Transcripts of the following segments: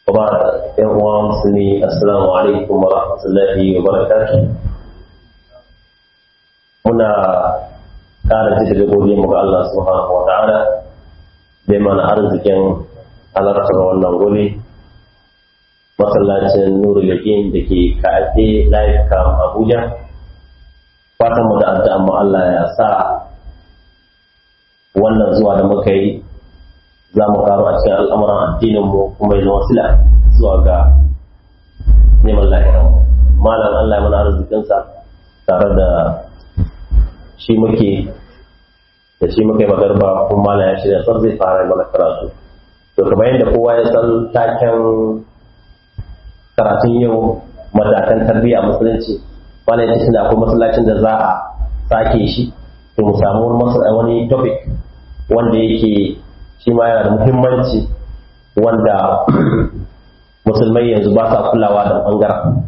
وبعد يا مسلمين السلام عليكم ورحمة الله وبركاته muna ƙara ji da godiya muga Allah subhanahu wa ta'ala da mana arzikin halartar wannan guri masallacin nuru yakin da ke ka'afe live cam abuja fatan mu da addu'a mu Allah ya sa wannan zuwa da muka yi za mu karu a cikin al'amuran addinin mu kuma yi wasila zuwa ga neman lahiran malam Allah ya mana arzikinsa tare da shi muke da shi muke magarba kuma malam ya shirya sar zai fara mana karatu to kamar yadda kowa ya san taken karatun yau matakan tarbiyya musulunci wani ya ce akwai masallacin da za a sake shi to mu samu wani topic wanda yake shi ma yana da muhimmanci wanda musulmai yanzu ba sa kulawa da bangaren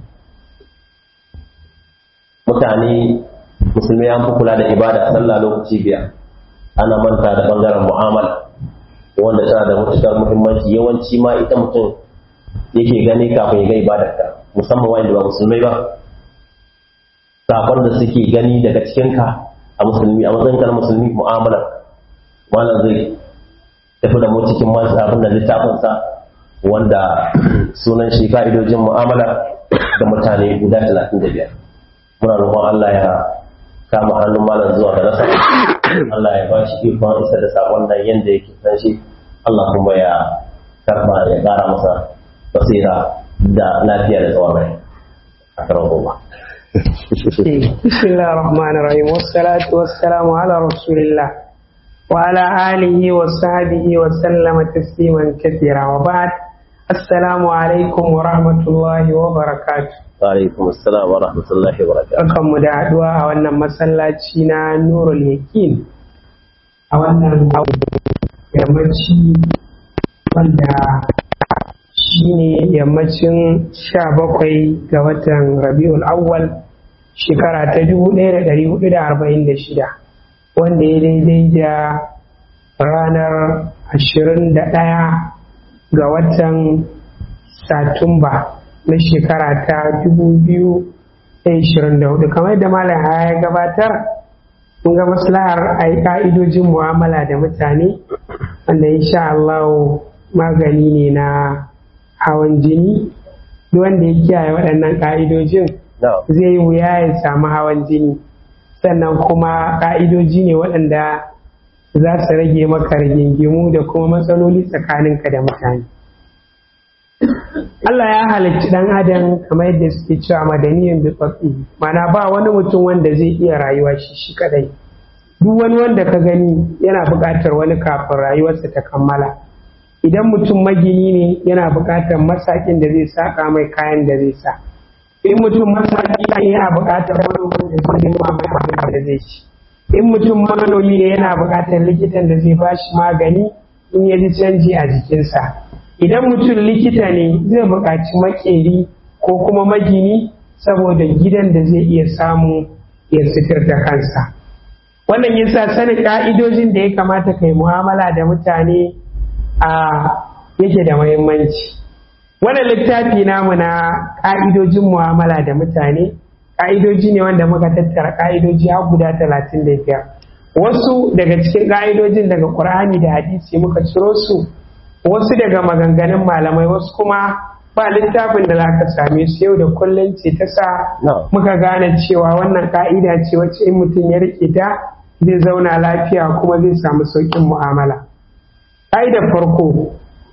mutane musulmai an fi kula da ibada sallah lokaci biyar ana manta da bangaren mu'amala wanda tana da matukar muhimmanci yawanci ma ita mutum yake gani kafin ya ga ibadarka musamman wanda ba musulmai ba sakon da suke gani daga cikinka a musulmi a matsayin na musulmi mu'amalar wannan zai tafi da mu cikin abin da littafinsa wanda sunan shi ka'idojin mu'amala da mutane guda talatin da biyar muna roƙon Allah ya kama hannun malam zuwa ga nasa Allah ya ba shi ikon isa da sakon nan yadda yake san shi Allah kuma ya karba ya ƙara masa basira da lafiya da tsawon rai a karan goma. بسم الله الرحمن الرحيم والصلاة والسلام على رسول الله وعلى آله وصحبه وسلم تسليما كثيرا وبعد السلام عليكم ورحمة الله وبركاته alaikum assalam wa rahmatullahi wa barakatuh Barkan mu da haɗuwa a wannan masallaci na Nurul Yakin a wannan yammaci wanda shi ne yammacin sha bakwai ga watan Rabiul Awwal shekara ta dubu ɗaya da ɗari hudu da arba'in da shida wanda ya daidai da ranar ashirin da ɗaya ga watan Satumba na shekara ta hudu kamar da malam ya gabatar mun ga maslahar a yi ka'idojin mu'amala da mutane wanda insha Allah magani ne na hawan jini duk wanda ya kiyaye waɗannan ka'idojin zai yi wuya ya samu hawan jini sannan kuma ka'idoji ne waɗanda za su rage maka rigingimu da kuma matsaloli tsakaninka da mutane Allah ya halicci ɗan adam kamar yadda suke cewa madaniyin da tsatsi mana ba wani mutum wanda zai iya rayuwa shi shi kadai duk wani wanda ka gani yana buƙatar wani kafin rayuwarsa ta kammala idan mutum magini ne yana buƙatar masakin da zai saƙa mai kayan da zai sa in mutum masaki ne yana buƙatar manomin da zai nema mai abin da zai ci in mutum manomi ne yana buƙatar likitan da zai ba shi magani in ya ji canji a jikinsa idan mutum likita ne zai buƙaci makeri ko kuma magini saboda gidan da zai iya samu ya sitir da kansa wannan yasa sanin ka'idojin da ya kamata kai mu'amala da mutane a yake da muhimmanci wannan littafi namu na ka'idojin mu'amala da mutane ka'idoji ne wanda muka tattara ka'idoji har guda talatin da biyar wasu daga cikin ka'idojin daga ƙur'ani da hadisi muka ciro su wasu daga maganganun malamai wasu kuma ba littafin da zaka same su yau da kullum ce ta sa muka gane cewa wannan ka'ida ce wacce in mutum ya rike ta zai zauna lafiya kuma zai samu sauƙin mu'amala ka'idar farko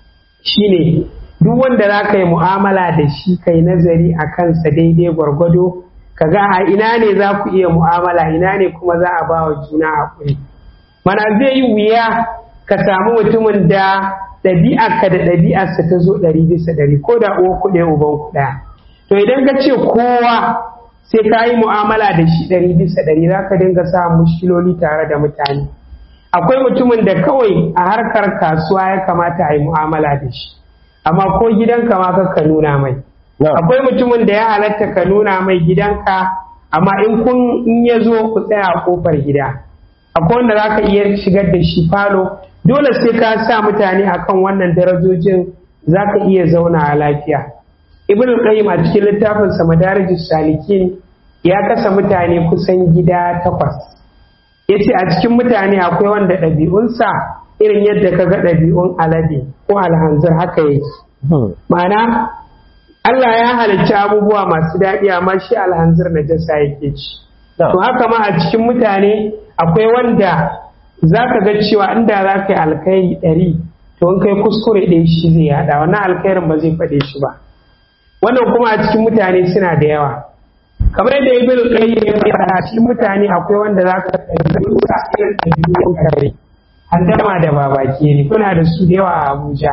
shine duk wanda za ka yi mu'amala da shi kai nazari a kansa daidai gwargwado ka ga a ina ne za ku iya mu'amala ina ne kuma za a ba wa juna haƙuri mana zai yi wuya ka samu mutumin da ɗabi'arka da ɗabi'arsa ta zo ɗari bisa ɗari ko da uwa kuɗe uban kuɗa to idan ka ce kowa sai ka yi mu'amala da shi ɗari bisa ɗari za ka dinga samun mushkiloli tare da mutane akwai mutumin da kawai a harkar kasuwa ya kamata a yi mu'amala da shi amma ko gidanka ma ka nuna mai akwai mutumin da ya halatta ka nuna mai gidanka amma in kun in ya zo ku tsaya a kofar gida akwai wanda za ka iya shigar da shi falo dole sai ka sa mutane akan wannan darajojin za ka iya zauna a lafiya ibn qayyim a cikin littafinsa madarijus salikin ya kasa mutane kusan gida takwas ya ce a cikin mutane akwai wanda ɗabi'unsa irin yadda ka ga ɗabi'un alade ko alhanzir haka yake ma'ana Allah ya halicci abubuwa masu daɗi amma shi alhanzir na jasa yake ci to haka ma a cikin mutane akwai wanda za ka ga cewa inda za ka yi alkhairi ɗari to in kai kuskure ɗaya shi zai haɗa wannan alkhairin ba zai faɗe shi ba wannan kuma a cikin mutane suna da yawa kamar yadda ibn qayyim ya faɗa a cikin mutane akwai wanda za ka ɗabi'u a irin ɗabi'un kare handama da babake ne kuna da su da yawa a Abuja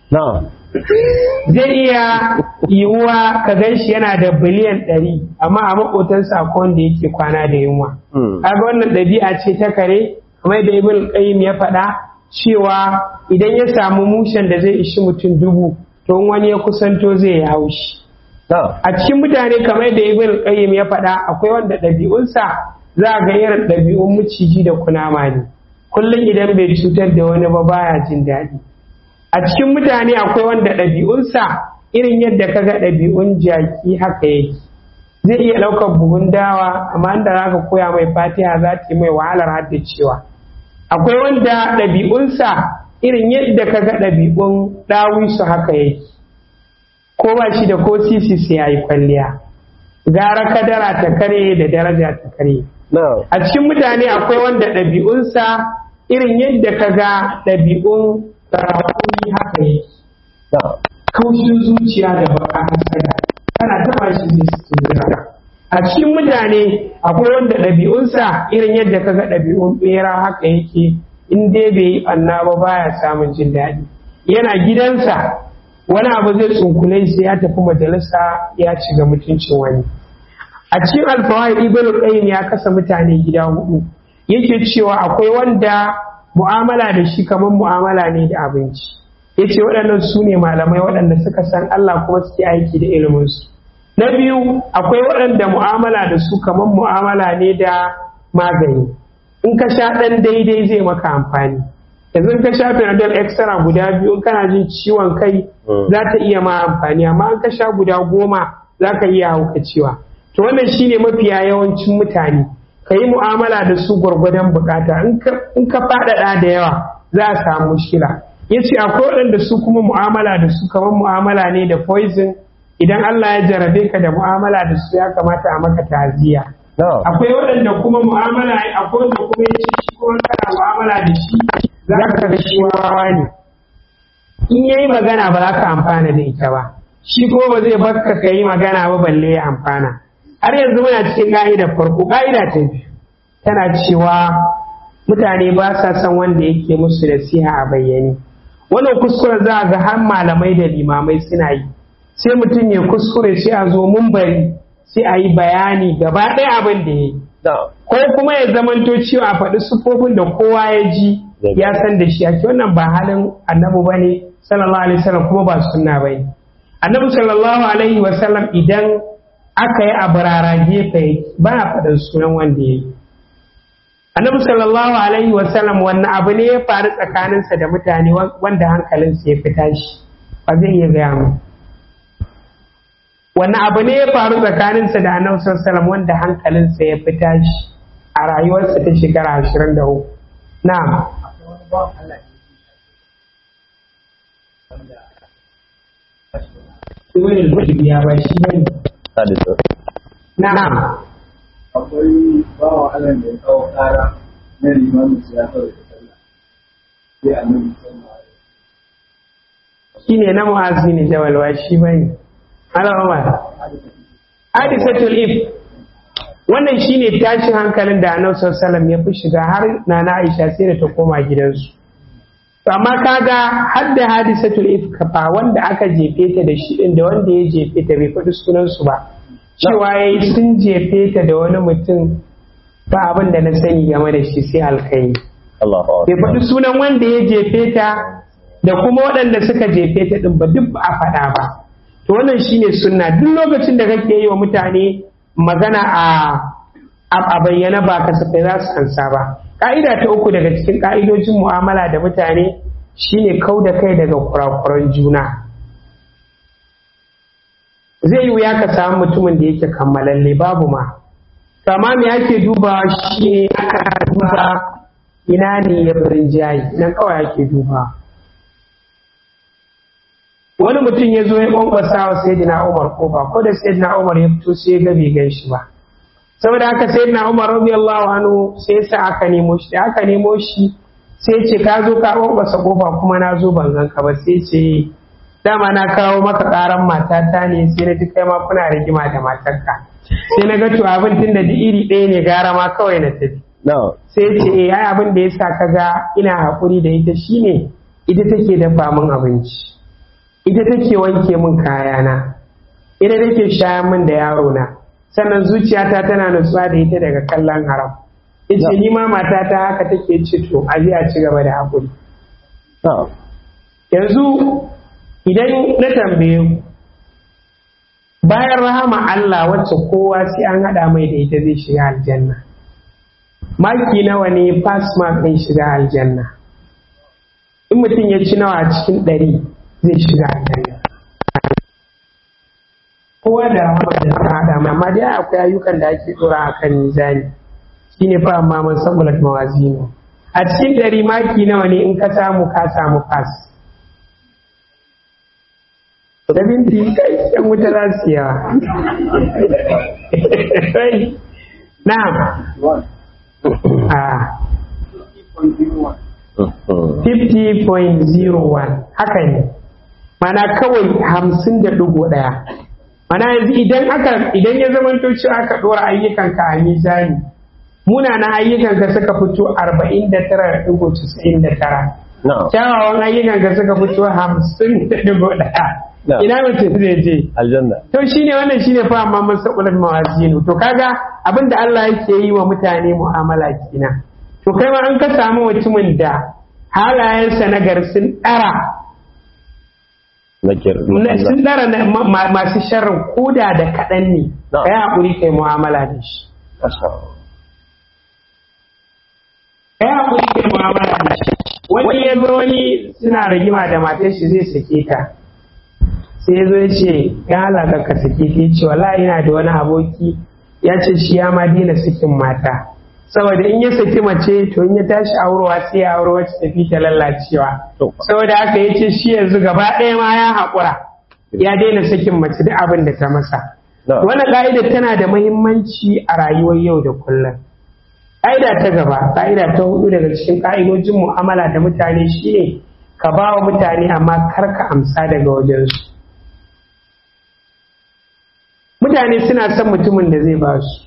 zai iya yiwuwa ka gan shi yana da biliyan ɗari amma a maƙotansa akwai wanda yake kwana da yunwa kaga wannan ɗabi'a ce ta kare kamar yadda ibn qayyim ya faɗa cewa idan ya samu mushen da zai ishi mutum dubu to wani ya kusanto zai yi haushi a cikin mutane kamar yadda ibn qayyim ya faɗa akwai wanda ɗabi'unsa za a ga irin ɗabi'un maciji da kunama ne kullum idan bai cutar da wani ba baya jin daɗi a cikin mutane akwai wanda ɗabi'unsa irin yadda ka ga ɗabi'un jaki haka yake zai iya ɗaukar buhun dawa amma inda za ka koya mai fatiha za ta yi mai wahalar haddacewa akwai wanda ɗabi'unsa irin yadda ka ga ɗabi'un ɗawisu haka yake ko ba shi da ko sisi sai ya yi kwalliya gara kadara ta kare da daraja ta kare a cikin mutane akwai wanda ɗabi'unsa irin yadda ka ga ɗabi'un sarakuni haka yake kaushin zuciya da baka hasada kana taɓa shi zai su a cikin mutane akwai wanda ɗabi'unsa irin yadda ka ga ɗabi'un ɓera haka yake in dai bai yi ɓanna ba baya samun jin daɗi yana gidansa wani abu zai tsunkule sai ya tafi majalisa ya ci ga mutuncin wani a cikin alfawai ibn qayyim ya kasa mutane gida hudu yake cewa akwai wanda mu'amala da shi kamar mu'amala ne da abinci yace waɗannan su ne malamai waɗanda suka san Allah kuma suke aiki da iliminsu na biyu akwai waɗanda mu'amala da su kamar mu'amala ne da magani in ka sha ɗan daidai zai maka amfani yanzu ka sha panadol extra guda biyu kana jin ciwon kai za ta iya ma amfani amma an ka sha guda goma za ka iya haukacewa to wannan shine mafiya yawancin mutane ka yi mu'amala da su gwargwadon bukata in ka faɗaɗa da yawa za a samu shira ya ce akwai waɗanda su kuma mu'amala da su kamar mu'amala ne da poison idan Allah ya jarabe ka da mu'amala da su ya kamata a maka taziya akwai waɗanda kuma mu'amala akwai wanda kuma ya ce shi kuma kana mu'amala da shi za ka ga shi wawa ne in yayi magana ba za ka amfana da ita ba shi kuma ba zai bakka ka yi magana ba balle ya amfana har yanzu muna cikin ka'ida farko ka'ida ta biyu tana cewa mutane ba sa son wanda yake musu nasiha a bayyane wannan kuskure za a ga har malamai da limamai suna yi sai mutum ya kuskure sai a zo mun bari sai a yi bayani gaba ɗaya abin da ya yi ko kuma ya zamanto cewa a faɗi sufofin da kowa ya ji ya san da shi ake wannan ba halin annabi ba ne sallallahu alaihi wasallam kuma ba sunna ba ne annabi sallallahu alaihi wasallam idan aka yi abarara gefe ba a faɗin sunan wanda ya yi annabi sallallahu alaihi wasallam wannan abu ne ya faru tsakaninsa da mutane wanda hankalinsa ya fita shi ba zai iya gaya mu wannan abu ne ya faru tsakaninsa da annabi sallallahu alaihi wasallam wanda hankalinsa ya fita shi a rayuwarsa ta shekara ashirin da uku na'am Ibn ya ba shi bane. Na'am. akwai bawa Allah da ya kawo ƙara na limamin siyasar da sallah sai a nan sallah Shi ne na mu'azzi ne jawalwa shi bane. Ala Umar. Hadisatul if wannan shine tashin hankalin da Annabi sallallahu alaihi wasallam ya fi shiga har Nana Aisha sai da ta koma gidansu. amma kaga har da hadisatul ifka ba wanda aka jefe ta da shi din da wanda ya jefe ta bai faɗi sunansu ba cewa yayi sun jefe ta da wani mutum ba abin da na sani game da shi sai alkai bai faɗi sunan wanda ya jefe ta da kuma waɗanda suka jefe ta din ba duk ba a faɗa ba to wannan shine sunna duk lokacin da kake yi wa mutane magana a a bayyana ba kasafai za su ansa ba ka'ida ta uku daga cikin ka'idojin mu'amala da mutane shine kau da kai daga kurakuran juna zai yi wuya ka samu mutumin da yake kammalalle babu ma amma me ake dubawa shi ne aka duba ina ne ya birin jayi nan kawai ake dubawa wani mutum ya zo ya kwankwasa wa sayyidina umar kofa ko da sayyidina umar ya fito sai ya ga bai gan shi ba saboda haka sayyidina umar radiyallahu anhu sai ya sa aka nemo shi da aka nemo shi sai ya ce ka zo ka kwankwasa kofa kuma na zo ban gan ka ba sai ce dama na kawo maka karan matata ne sai na ji kai ma kuna rigima da matarka sai na ga to abin tun da iri ɗaya ne gara ma kawai na tafi sai ce eh ai abin da yasa ka ga ina haƙuri da ita shine ita take dafa min abinci ita take wanke min kayana ita take shayar min da yaro na sannan zuciyata tana nutsuwa da ita daga kallon haram ita ni ma matata haka take ci to a a ci gaba da haƙuri yanzu idan na tambaye ku bayan rahama Allah wacce kowa sai an haɗa mai da ita zai shiga aljanna maki nawa ne pass mark ɗin shiga aljanna in mutum ya ci nawa a cikin ɗari zai shiga aljanna kowa da rahama da ta haɗa mai amma dai akwai ayyukan da ake ɗora a kan mizani shine fa amma man sabulat mawazinu a cikin ɗari maki nawa ne in ka samu ka samu pass da minti kai yan wuta za su yawa na'am a 50.01 haka ne mana kawai hamsin da ɗigo ɗaya mana yanzu idan aka idan ya zama cewa aka ɗora ayyukanka a mizani munana ayyukanka suka fito arba'in da tara da ɗigo casa'in da tara kyawawan ayyukanka suka fito hamsin da ɗigo ɗaya ina mutum zai je aljanna to shine wannan shine fa amma man saqulat mawazinu to kaga abinda Allah yake yi wa mutane mu'amala kina to kai ma an ka samu mutumin da halayensa na sun dara sun dara masu sharrin koda da kaɗan ne kai haƙuri kai mu'amala da shi kai haƙuri kai mu'amala da shi wani ya zo wani suna rigima da matar shi zai sake ta sai ya zo ya ce ya halaka ka sake ta ce wala yana da wani aboki ya ce shi ya ma daina sakin mata saboda in ya saki mace to in ya tashi aurewa sai ya aure wacce tafi ta lallacewa saboda haka ya ce shi yanzu gaba ɗaya ma ya haƙura ya daina sakin mace duk abin da ta masa wannan ka'idar tana da muhimmanci a rayuwar yau da kullum ƙa'ida ta gaba ƙa'ida ta hudu daga cikin ƙa'idojin mu'amala da mutane shine ka ba wa mutane amma kar ka amsa daga wajensu mutane suna son mutumin da zai ba su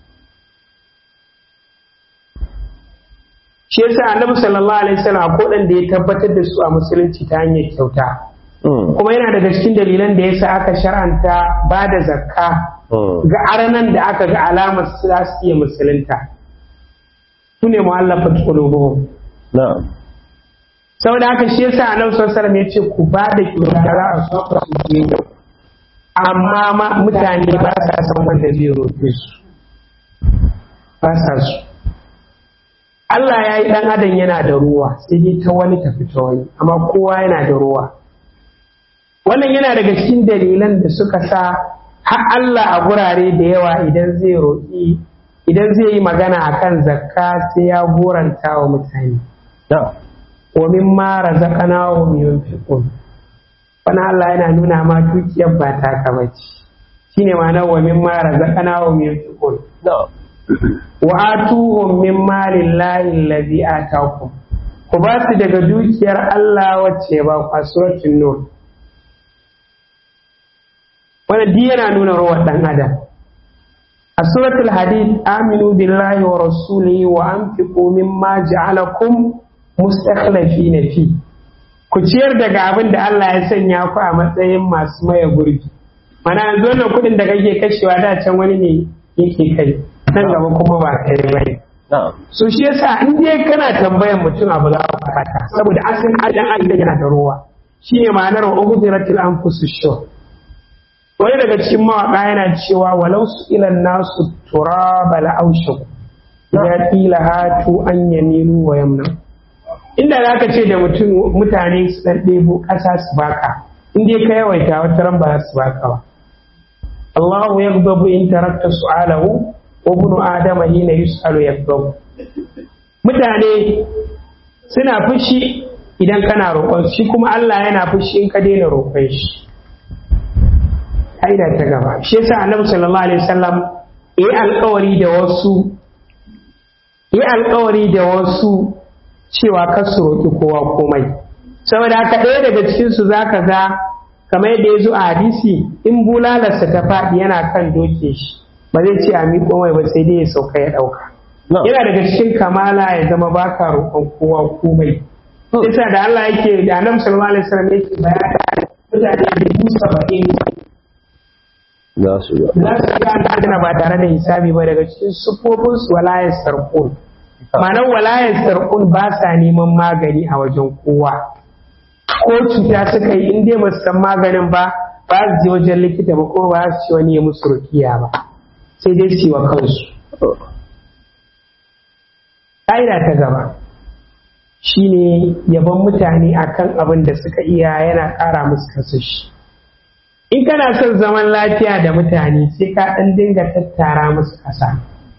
shi yasa annabi sallallahu alaihi wasallam ko dan da ya tabbatar da su a musulunci ta hanyar kyauta kuma yana daga cikin dalilan da yasa aka shar'anta ba da zakka ga aranan da aka ga alamar su za su iya musulunta su ne mu'allafat qulubuhum na'am saboda haka shi yasa annabi sallallahu alaihi wasallam ya ce ku ba da kyauta za a so su amma ma mutane ba sa son wanda zai roƙe su ba sa su Allah ya yi ɗan adam yana da ruwa sai dai ta wani tafi ta wani amma kowa yana da ruwa wannan yana daga cikin dalilan da suka sa har Allah a gurare da yawa idan zai roƙi idan zai yi magana akan zakka sai ya goranta wa mutane wa mimma razaqnahum yunfiqun wani Allah yana nuna ma dukiyar ba ta ka bace shine ma'ana wa min ma razaqnahum yunfiqun wa atuhum min mali llahi allazi atakum ku ba su daga dukiyar Allah wacce ba ku suratul nur wannan duk yana nuna rawar dan adam a suratul hadid aminu billahi wa rasulihi wa anfiqu mimma ja'alakum mustakhlifina fi ku ciyar daga abin da Allah ya sanya ku a matsayin masu maye gurbi mana yanzu wannan kuɗin da kake kashewa da can wani ne yake kai nan gaba kuma ba kai bane so shi yasa in dai kana tambayan mutum abu za ka fata saboda asin adan Allah yana da ruwa shine ma'anar wa ughfiratil anfusu shuh wani daga cikin mawaka yana cewa walau su ilan nasu turaba la aushaku ya qila hatu an yamilu wa yamna inda za ka ce da mutum mutane su ɗan ɗebo ƙasa su baka in dai ka yawaita wata ran ba su baka ba Allahu yaghdabu in tarakta su'alahu wa ibnu adama hina yus'alu yaghdabu mutane suna fushi idan kana roƙon shi kuma Allah yana fushi in ka daina roƙon shi ƙa'ida ta gaba shi yasa annabi sallallahu alaihi wasallam yi alƙawari da wasu yi alƙawari da wasu cewa kar su roƙi kowa komai saboda haka ɗaya daga cikin su zaka ga kamar yadda ya zo a hadisi in bulalarsa ta faɗi yana kan doke shi ba zai ce a miƙo mai ba sai dai ya sauka ya ɗauka yana daga cikin kamala ya zama baka roƙon kowa komai yasa da Allah yake da Annabi sallallahu alaihi wasallam yake bayani mutane dubu saba'in za su yi za su ga aljanna ba tare da hisabi ba daga cikin sufofin su walayar sarkun ma'anar walayar sarkun ba sa neman magani a wajen kowa ko cuta suka yi in dai ba su san maganin ba ba su je wajen likita ba ko ba su ci wani ya musu rukiya ba sai dai su yi wa kansu ƙa'ida ta gaba shine yabon mutane akan abin da suka iya yana ƙara musu kasashi in kana son zaman lafiya da mutane sai ka ɗan dinga tattara musu ƙasa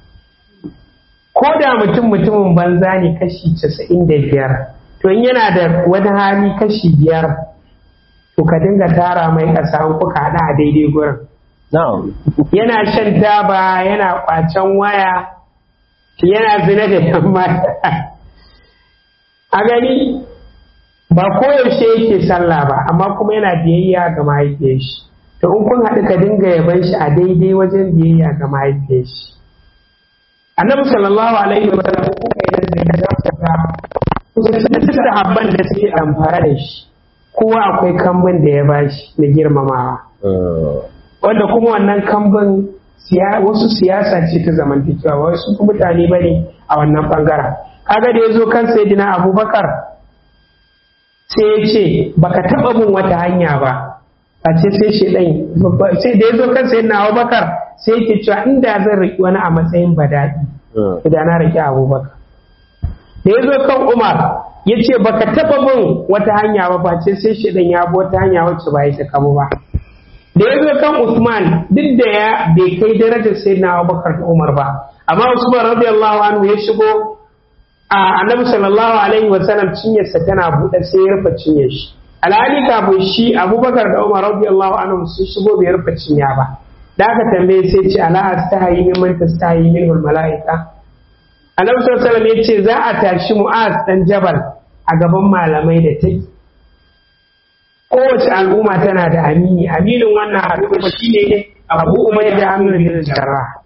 ko da mutum mutumin banza ne kashi casa'in da biyar to in yana da wani hali kashi biyar to ka dinga tara mai ƙasa an kuka haɗa a daidai gurin yana shan taba yana ƙwacen waya yana zina da yan mata a gani ba koyaushe yake sallah ba amma kuma yana biyayya ga mahaifiyar shi to in kun haɗu ka dinga yaban shi a daidai wajen biyayya ga mahaifiyar shi annabi sallallahu alaihi wa sallam ko kai da zai ga ga kusan da habban da suke amfara da shi kowa akwai kambun da ya bashi na girmamawa wanda kuma wannan kambun wasu siyasa ce ta zamantakewa wasu mutane ba ne a wannan bangaren kaga da ya zo kan sayyidina abubakar sai ya ce baka taba bin wata hanya ba a ce sai shi ɗan sai da ya zo kan sayyidina abubakar sai yake cewa inda zan riƙi wani a matsayin badaɗi da na riƙi abubakar da ya zo kan umar ya ce baka taba bin wata hanya ba ba ce sai shi ɗan ya bi wata hanya wacce ba ya ta kamo ba da ya zo kan Usman duk da ya bai kai darajar sai na Abubakar da Umar ba amma Usman radiyallahu anhu ya shigo a Annabi sallallahu alaihi wa sallam cinyarsa tana buɗe sai ya rufe cinyar shi alhali kafin shi Abubakar da Umar radiyallahu anhu sun shigo bai rufe cinya ba da aka tambaye sai ce ala astahi mimman tastahi minhu malaika Annabi sallallahu alaihi wa sallam ya ce za a tashi Mu'az dan Jabal a gaban malamai da take kowace al'umma tana da amini aminin wannan al'umma shine abu umar da aminu bin jarrah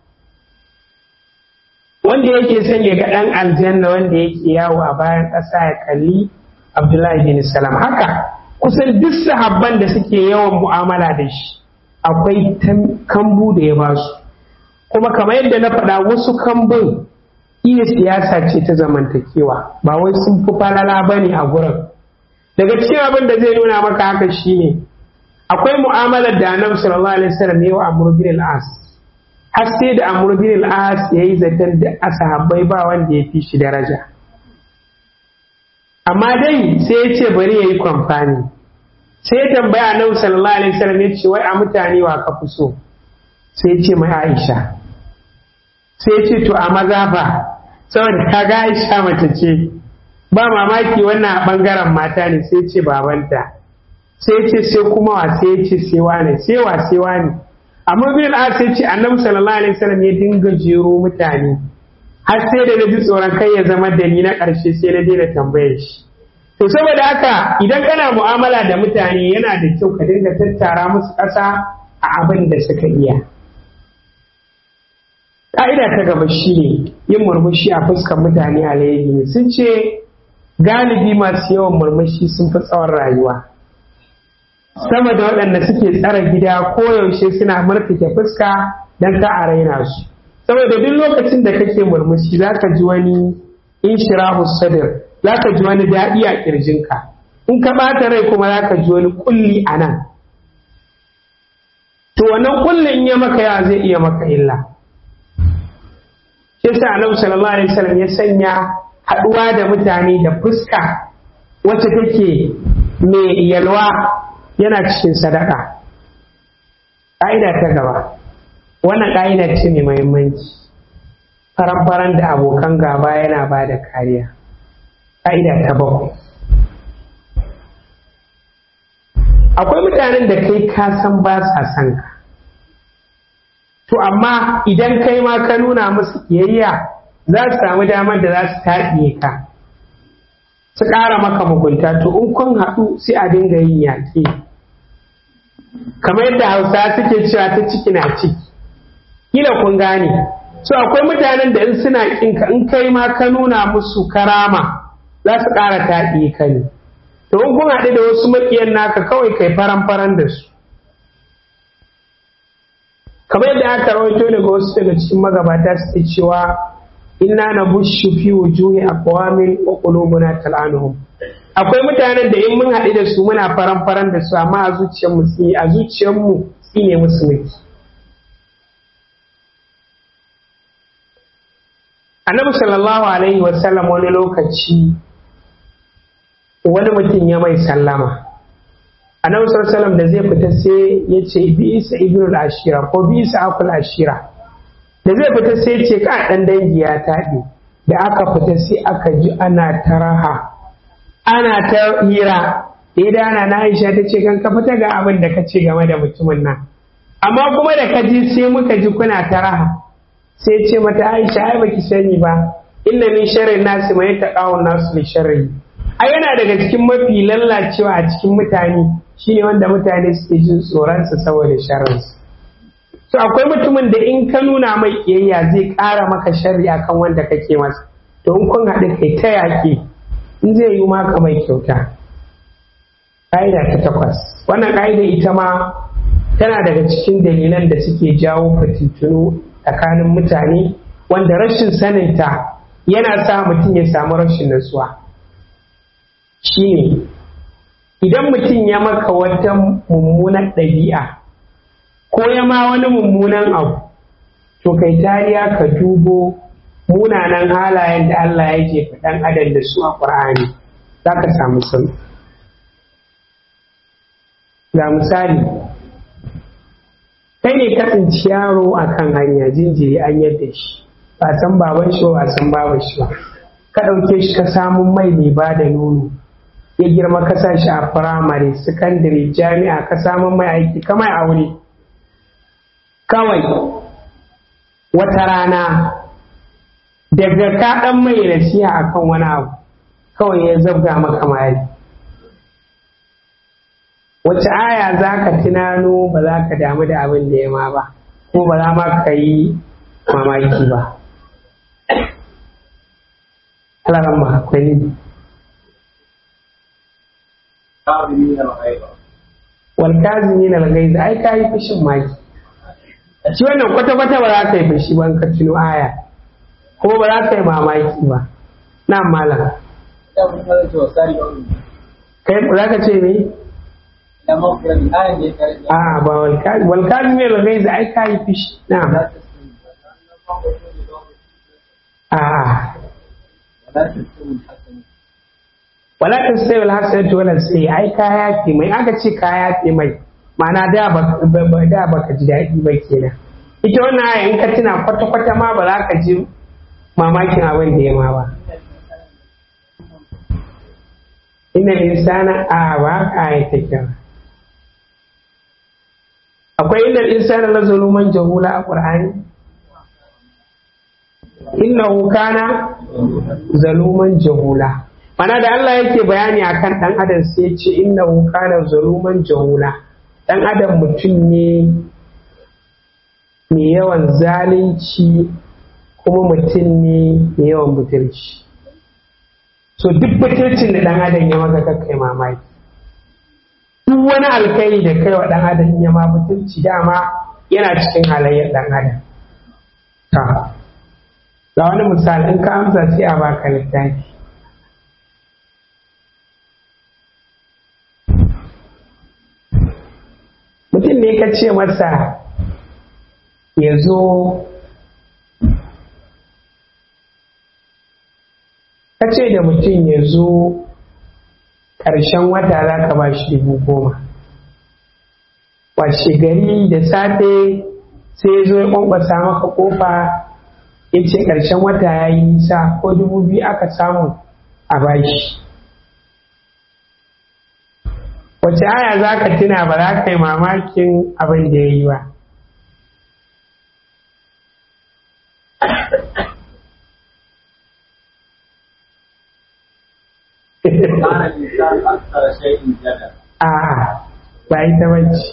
wanda yake son ya ga dan aljanna wanda yake yawo a bayan ƙasa ya kalli abdullahi bin salam haka kusan duk sahabban da suke yawan mu'amala da shi akwai kambu da ya basu kuma kamar yadda na faɗa wasu kambun iya siyasa ce ta zamantakewa ba wai sun fi falala bane a gurin daga cikin abin da zai nuna maka haka shine akwai mu'amalar da annabi sallallahu alaihi wasallam ya wa amr bin al-as har sai da amr bin al-as yayi zaton da asahabbai ba wanda ya fi shi daraja amma dai sai ya ce bari yayi kwamfani sai ya tambaya annabi sallallahu alaihi wasallam ya ce wai a mutane wa ka fi so sai ya ce mai Aisha sai ya ce to a maza fa saboda kaga Aisha mace ce ba mamaki wannan a ɓangaren mata ne sai ce babanta sai ce sai kuma wa sai ce sai wane sai wa sai wane amma bin a sai ce annabi sallallahu alaihi wasallam ya dinga jero mutane har sai da na ji tsoron kai ya zama da ni na ƙarshe sai na daina tambayar shi to saboda haka idan kana mu'amala da mutane yana da kyau ka dinga tattara musu ƙasa a abin da suka iya ƙa'ida ta gaba shine yin murmushi a fuskar mutane alheri ne sun ce galibi masu yawan murmushi sun fi tsawon rayuwa sama da waɗanda suke tsara gida koyaushe suna murtuke fuska don ka a raina su saboda duk lokacin da kake murmushi za ka ji wani inshirahu sadr za ka ji wani daɗi a ƙirjinka in ka ɓata rai kuma za ka ji wani ƙulli a nan to wannan ƙullin ya maka yawa zai iya maka illa shi sa annabi sallallahu alaihi wasallam ya sanya haɗuwa da mutane da fuska wacce take mai yalwa yana cikin sadaka ƙa'ida ta gaba wannan ƙa'ida ce mai muhimmanci faran-faran da abokan gaba yana ba da kariya ƙa'ida ta bakwai akwai mutanen da kai ka san ba sa son ka to amma idan kai ma ka nuna musu kiyayya za su samu damar da za su taɗiye ka su ƙara maka mugunta to in kun haɗu sai a dinga yin yaƙi kamar yadda hausa suke cewa ta ciki na ciki kila kun gane so akwai mutanen da in suna ƙinka in kai ma ka nuna musu karama za su ƙara taɗiye ka ne to in kun haɗu da wasu maƙiyan naka kawai kai faran-faran da su kamar yadda aka rawaito daga wasu daga cikin magabata suke cewa inna na bushu fi wujuhi aqwamin wa qulubuna tal'anuhum akwai mutanen da in mun haɗu da su muna faran-faran da su amma a zuciyar mu tsini a zuciyar mu tsine musu miki annabi sallallahu alaihi wasallam wani lokaci wani mutum ya mai sallama annabi sallallahu alaihi da zai fita sai ya ce bi isa ibnul ashira ko bi isa akul ashira da zai fita sai ce ka dan dangi ya taɗe da aka fita sai aka ji ana ta raha ana ta hira da ya dana na aisha ta ce kan ka fita ga abin da ka ce game da mutumin nan amma kuma da ka ji sai muka ji kuna ta raha sai ce mata aisha ai baki sani ba inna min sharri nasi mai taqawun nasu li sharri ai yana daga cikin mafi lallacewa a cikin mutane shine wanda mutane suke jin tsoronsa saboda sharrinsa to akwai mutumin da in ka nuna mai kiyayya zai ƙara maka sharri akan wanda kake masa to in kun haɗu kai ta yaƙi in zai yi maka mai kyauta ƙa'ida ta takwas wannan ƙa'ida ita ma tana daga cikin dalilan da suke jawo fitintunu tsakanin mutane wanda rashin saninta yana sa mutum ya samu rashin nutsuwa shine idan mutum ya maka wata mummunan ɗabi'a ko ya ma wani mummunan abu to kai tariya ka dubo munanan halayen da Allah ya jefa ɗan adam da su a ƙur'ani za ka samu sauki ga misali kai ne ka tsinci yaro a kan hanya jinjiri an yadda shi ba san baban shi ba san baban shi ba ka ɗauke shi ka samun mai mai ba da nono ya girma ka sa shi a firamare sakandare jami'a ka samun mai aiki kamar aure kawai wata rana daga ka ɗan mai nasiha akan wani abu kawai ya zabga maka mari wace aya za ka tunano ba za ka damu da abin da ya ma ba ko ba za ma ka yi mamaki ba alaran ma akwai ne walkazimi na lagaiza ai ka yi fushin maki shi wannan kwata-kwata ba za ka yi fushi ban ka tuno aya ko ba za ka yi mamaki ba na malam kai za ka ce me a ba walkazi ne lagai za ai ka yi fushi na a wala ta sai wala hasanatu wala sai ai ka yafe mai aka ce ka yafe mai ma'ana da ba da baka ji daɗi ba kenan ita wannan aya in ka tuna kwata kwata ma ba za ka ji mamakin abin da ya ma ba inna insana a ba aya ta kyau akwai inda insana la zaluman jahula a qur'ani innahu kana zaluman jahula mana da Allah yake bayani akan dan adam sai ya ce innahu kana zaluman jahula dan adam mutum ne mai yawan zalunci kuma mutum ne mai yawan butulci so duk butulcin da dan adam ya maka kakkai mamaki duk wani alkai da kai wa dan adam ya ma butulci dama yana cikin halayyar dan adam ta ga wani misali in ka amsa sai a baka littafi mutum ne ka ce masa ya zo ka ce da mutum ya zo ƙarshen wata za ka ba shi dubu goma washe gari da safe sai ya zo ya kwankwasa maka kofa ya ce ƙarshen wata ya yi nisa ko dubu biyu aka samu a bashi wace aya za ka tuna ba za ka yi mamakin abin da ya yi ba كان الإنسان أكثر شيء جدلا a'a ba ita bace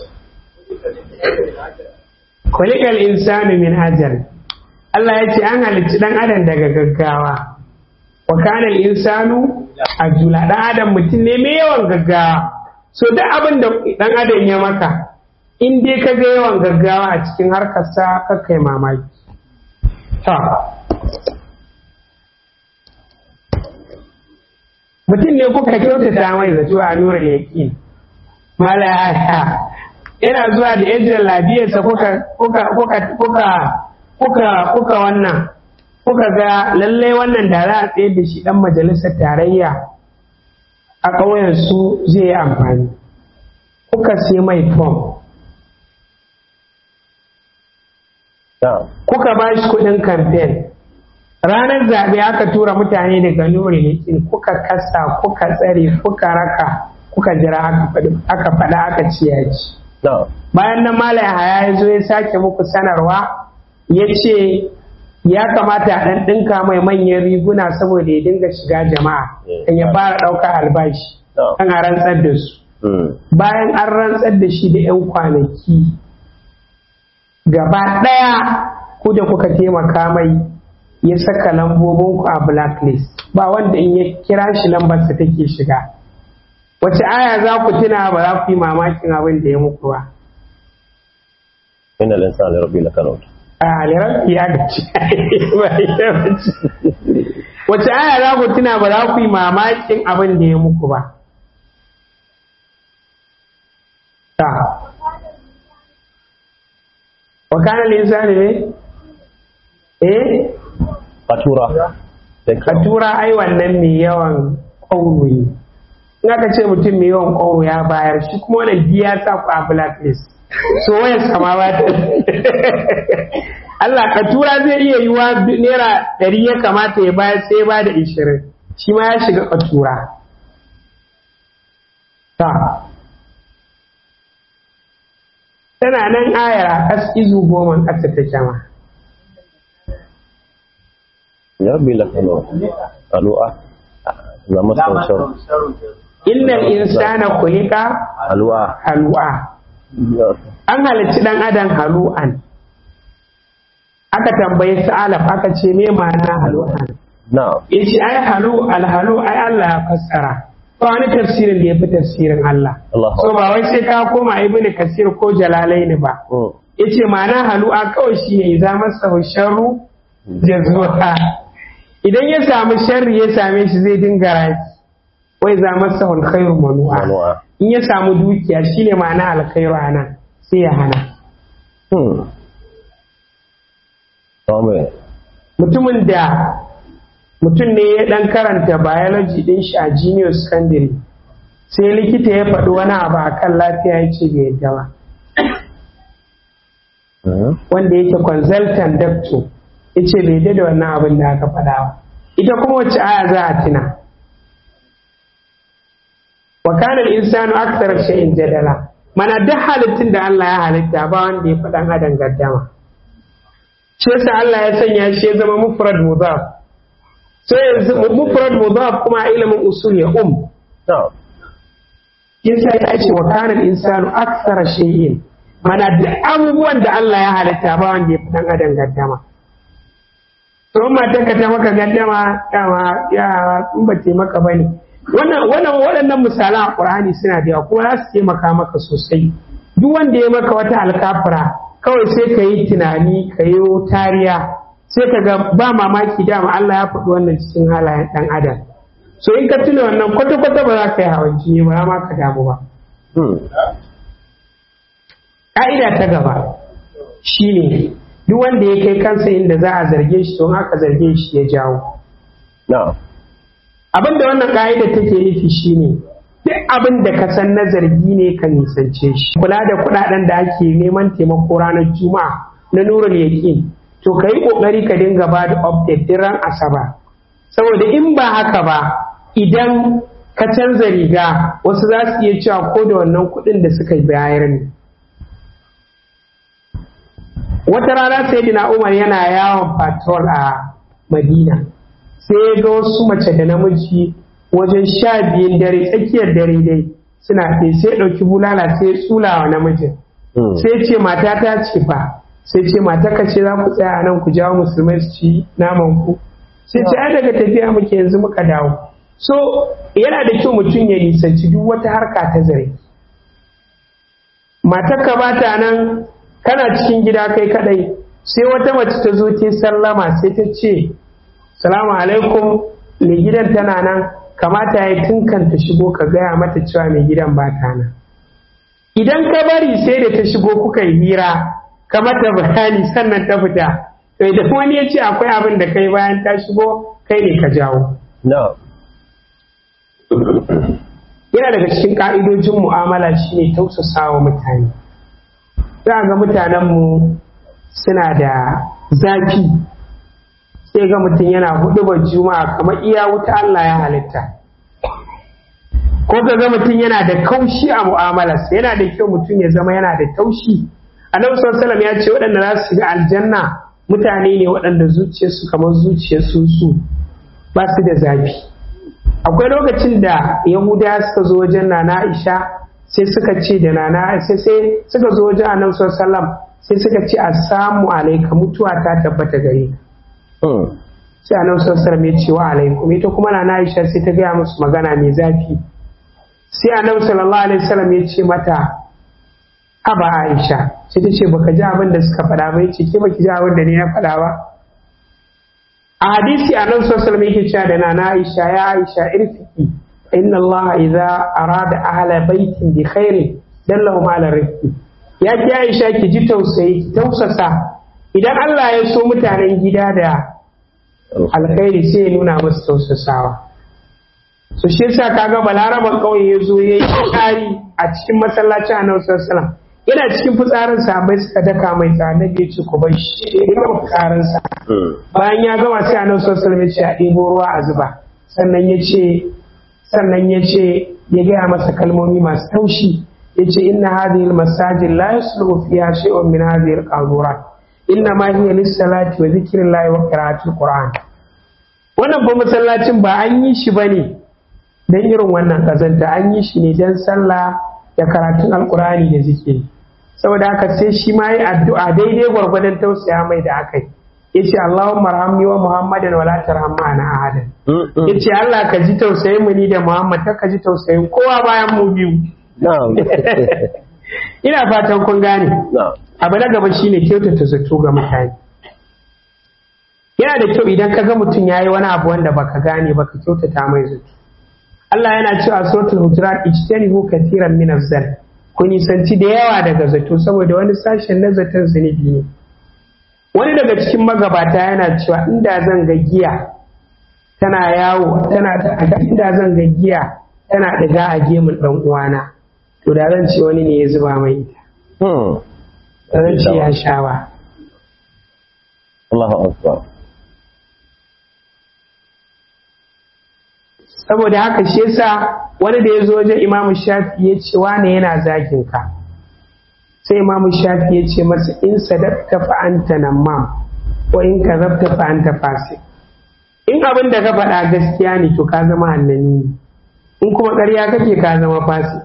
kulikal insanu min ajal Allah ya ce an halicci dan adam daga gaggawa wa kana insanu ajula dan adam mutum ne mai yawan gaggawa so duk abin da dan adam ya maka in dai ka ga yawan gaggawa a cikin harkarsa ka kai mamaki ta mutum ne kuka kyautata mai zato a nura yaƙin malaya yana zuwa da yajin labiyarsa kuka kuka kuka kuka kuka kuka wannan kuka ga lallai wannan da za a tsaye da shi dan majalisar tarayya a ƙauyen su zai yi amfani kuka sai mai fom na'am kuka ba shi kuɗin kamfen ranar zaɓe aka tura mutane daga nuri yakin kuka kasa kuka tsare kuka raka kuka jira aka faɗi- aka faɗa aka ce ya ci na'am bayan nan malam haya ya zo ya sake muku sanarwa ya ce ya kamata a ɗan ɗinka mai manyan riguna saboda ya dinga shiga jama'a kan ya fara ɗaukar albashi na'am kan a rantsar da su Mm. bayan an rantsar da shi da 'yan kwanaki gaba ɗaya ku da kuka taimaka mai ya saka lambobinku a blacklist ba wanda in ya kira shi lambarsa take shiga wace aya za ku tuna ba za ku yi mamakin abin da ya muku ba inna al-insana li rabbil lakanut a liran ya gaci ba ita bace. wace aya za ku tuna ba za ku yi mamakin abin da ya muku ba ta wa kana linsani ne eh fatura ka tura ai wannan mai yawan ƙauro ne in aka ce mutum mai yawan ƙauro ya bayar shi kuma wannan biya sa ku a blacklist so wayar sama ba ta Allah ka tura zai iya yiwa naira ɗari ya kamata ya bayar sai ya ba da ishirin shi ma ya shiga ka tura ta tana nan ayar a kas izu goma ƙasa ta jama li rabbil lakanut alu'a za لا masan shar مسهم شر جزيلا innal insana khuliqa alu'a halu'a an halicci dan adam halu'an aka tambayi sa'alaf aka ce me ma'ana halu'an na'am yace ai halu alhalu ai Allah ya fassara ba wani tafsirin da ya fi tafsirin Allah Allahu so ba wai sai ka koma ibnu kasir ko jalalaini ba Mm. yace ma'ana halu'a kawai shine idza masahu sharru jazua idan ya samu sharri ya same shi zai dinga raki wai za masahu alkhairu manu'a manu'a in ya samu dukiya shine ma'ana alkhairu anan sai ya hana hmm Amen. mutumin da mutum ne ya dan karanta biology din shi a junior secondary sai likita ya faɗi wani abu a kan lafiya ya ce bai yadda ba Mhm. wanda yake consultant doctor ya ce bai yadda da wannan abin da aka faɗa ba ita kuma wacce aya za a tuna wa kana al-insanu akthara shay'in jadala mana duk halittun da Allah ya halitta ba wanda ya faɗan adam gaddama shi yasa Allah ya sanya shi ya zama mufrad mudaf sai yanzu mufrad mudaf kuma a ilimin usul ya um Na'am. yasa ya ce wa kana al-insanu akthara shay'in mana duk abubuwan da Allah ya halitta ba wanda ya faɗan adam gaddama to in matarka ta maka gaddama dama ya in ba ta maka bane wannan wannan waɗannan misalan a Qur'ani suna da yawa kuma za su taimaka maka sosai duk wanda ya maka wata alkafira kawai sai ka yi tunani ka yi tariya sai ka ga ba mamaki dama Allah ya faɗi wannan cikin halayen ɗan adam so in ka tuna wannan kwata-kwata ba za ka yi hawan jini ba ma ka damu ba Hmm. ƙa'ida ta gaba shine duk wanda ya kai kansa inda za a zarge shi don aka zarge shi ya jawo Na'am. abin da wannan ƙa'ida take nufi shine duk abin da ka san na zargi ne ka nisance shi kula da kuɗaɗen da ake neman taimako ranar juma'a na nurul yaqin to ka yi ƙoƙari ka dinga ba da update diran asaba saboda in ba haka ba idan ka canza riga wasu za su iya cewa ko da wannan kuɗin da suka bayar ne wata rana sai dina umar yana yawon patrol a madina sai ya ga wasu mace da namiji wajen sha biyun dare tsakiyar dare dai suna ɗaya sai ɗauki bulala sai ya tsula wa namijin sai ce mata ta ce fa sai ce mata ka ce za ku tsaya a nan ku jawo musulmai su ci naman ku sai ce ai daga tafiya muke yanzu muka dawo so yana da kyau mutum ya nisanci duk wata harka ta zare matar ka bata nan kana cikin gida kai kadai sai wata mace ta zo ta sallama sai ta ce salamu alaikum mai gidan tana nan kamata ya tunkanta shigo ka gaya mata cewa mai gidan ba ta nan idan ka bari sai da ta shigo kuka yi hira ka mata bayani sannan ta fita to idan wani ya ce akwai abin da kai bayan ta shigo kai ne ka jawo yana daga cikin ka'idojin mu'amala shine tausasa wa mutane za ga mutanenmu suna da zafi sai ga mutum yana hudu juma'a kamar iya wuta Allah ya halitta ko ka ga mutum yana da kaushi a mu'amalarsa yana da kyau mutum ya zama yana da taushi annabi sallallahu ya ce waɗanda za su shiga aljanna mutane ne waɗanda zuciyarsu kamar zuciyar su ba su da zafi akwai lokacin da yahuda suka zo wajen nana aisha sai suka ce da nana sai sai suka zo wajen annabi sallallahu sai suka ce assalamu alaika mutuwa ta tabbata gare ka sai annabi sallallahu ya ce wa alaikum ita kuma nana aisha sai ta gaya musu magana mai zafi sai annabi sallallahu alaihi wasallam ya ce mata aba aisha sai ta ce baka ji abin da suka faɗa ba yace ke baki ji abin da ni na faɗa ba a hadisi annabi sallallahu alaihi wasallam yake cewa da nana aisha ya aisha irfiki inna allaha idza arada ahla baitin bi khairin dallahum ala rizqi ya ki aisha ki ji tausayi ki tausasa idan Allah ya so mutanen gida da alkhairi sai ya nuna musu tausasawa so shi yasa kaga balaraban kauye ya zo yayi tsari a cikin masallacin annabi sallallahu alaihi yana cikin fitsarin sahabbai suka daka mai tsada ya ce ku bar shi ya gama fitsarin sa bayan ya gama sai annabi sallallahu alaihi ya ce a ɗebo ruwa a zuba sannan ya ce sannan ya ce ya gaya masa kalmomi masu taushi ya ce inna hadhihi almasajid la yasluhu fiha shay'un min hadhihi alqadurat inna ma hiya lis-salati wa dhikrillahi wa qira'atil qur'an wannan ba masallacin ba an yi shi bane dan irin wannan kazanta an yi shi ne dan sallah da karatun alqur'ani da zikiri saboda haka sai shi ma yi addu'a daidai gwargwadon tausaya mai da aka yi yace Allahumma arhamni wa Muhammadan wa la tarham ma'ana ahadan yace Allah ka ji tausayin mu ni da Muhammad ka ji tausayin kowa bayan mu biyu ina fatan kun gane abu na gaba shine kyautata zato ga mutane yana da kyau idan ka ga mutum ya yi wani abu wanda baka gane baka kyautata mai zato Allah yana cewa suratul hujurat ijtanibu katiran min az-zann ku nisanci da yawa daga zato saboda wani sashen na zaton zunubi ne wani daga cikin magabata yana cewa inda zan ga giya tana yawo tana inda zan ga giya tana ɗiga a gemun ɗan uwana to da zan ce wani ne ya zuba mai ita zan ce ya sha ba Allahu akbar saboda haka shi yasa wani da ya zo wajen imamu shafi ya ce wane yana zagin ka sai imamu shafi ya ce masa in sadaqta fa anta namam wa in kadhabta fa anta fasik in abin da ka faɗa gaskiya ne to ka zama annani in kuma ƙarya kake ka zama fasik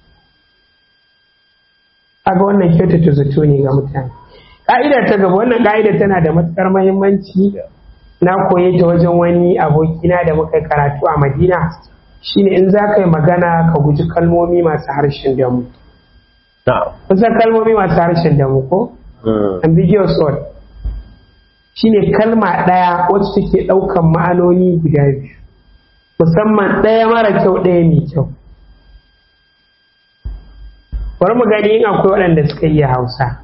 kaga wannan kyautata zato ne ga mutane ka'ida ta gaba wannan ka'ida tana da matuƙar muhimmanci na koye ta wajen wani abokina da muka karatu a madina shine in za ka yi magana ka guji kalmomi masu harshen damu kusan kalmomi masu harshen damu ko ambiguous word shine kalma ɗaya wacce take ɗaukan ma'anoni guda biyu musamman ɗaya mara kyau ɗaya mai kyau bari mu gani in akwai waɗanda suka iya hausa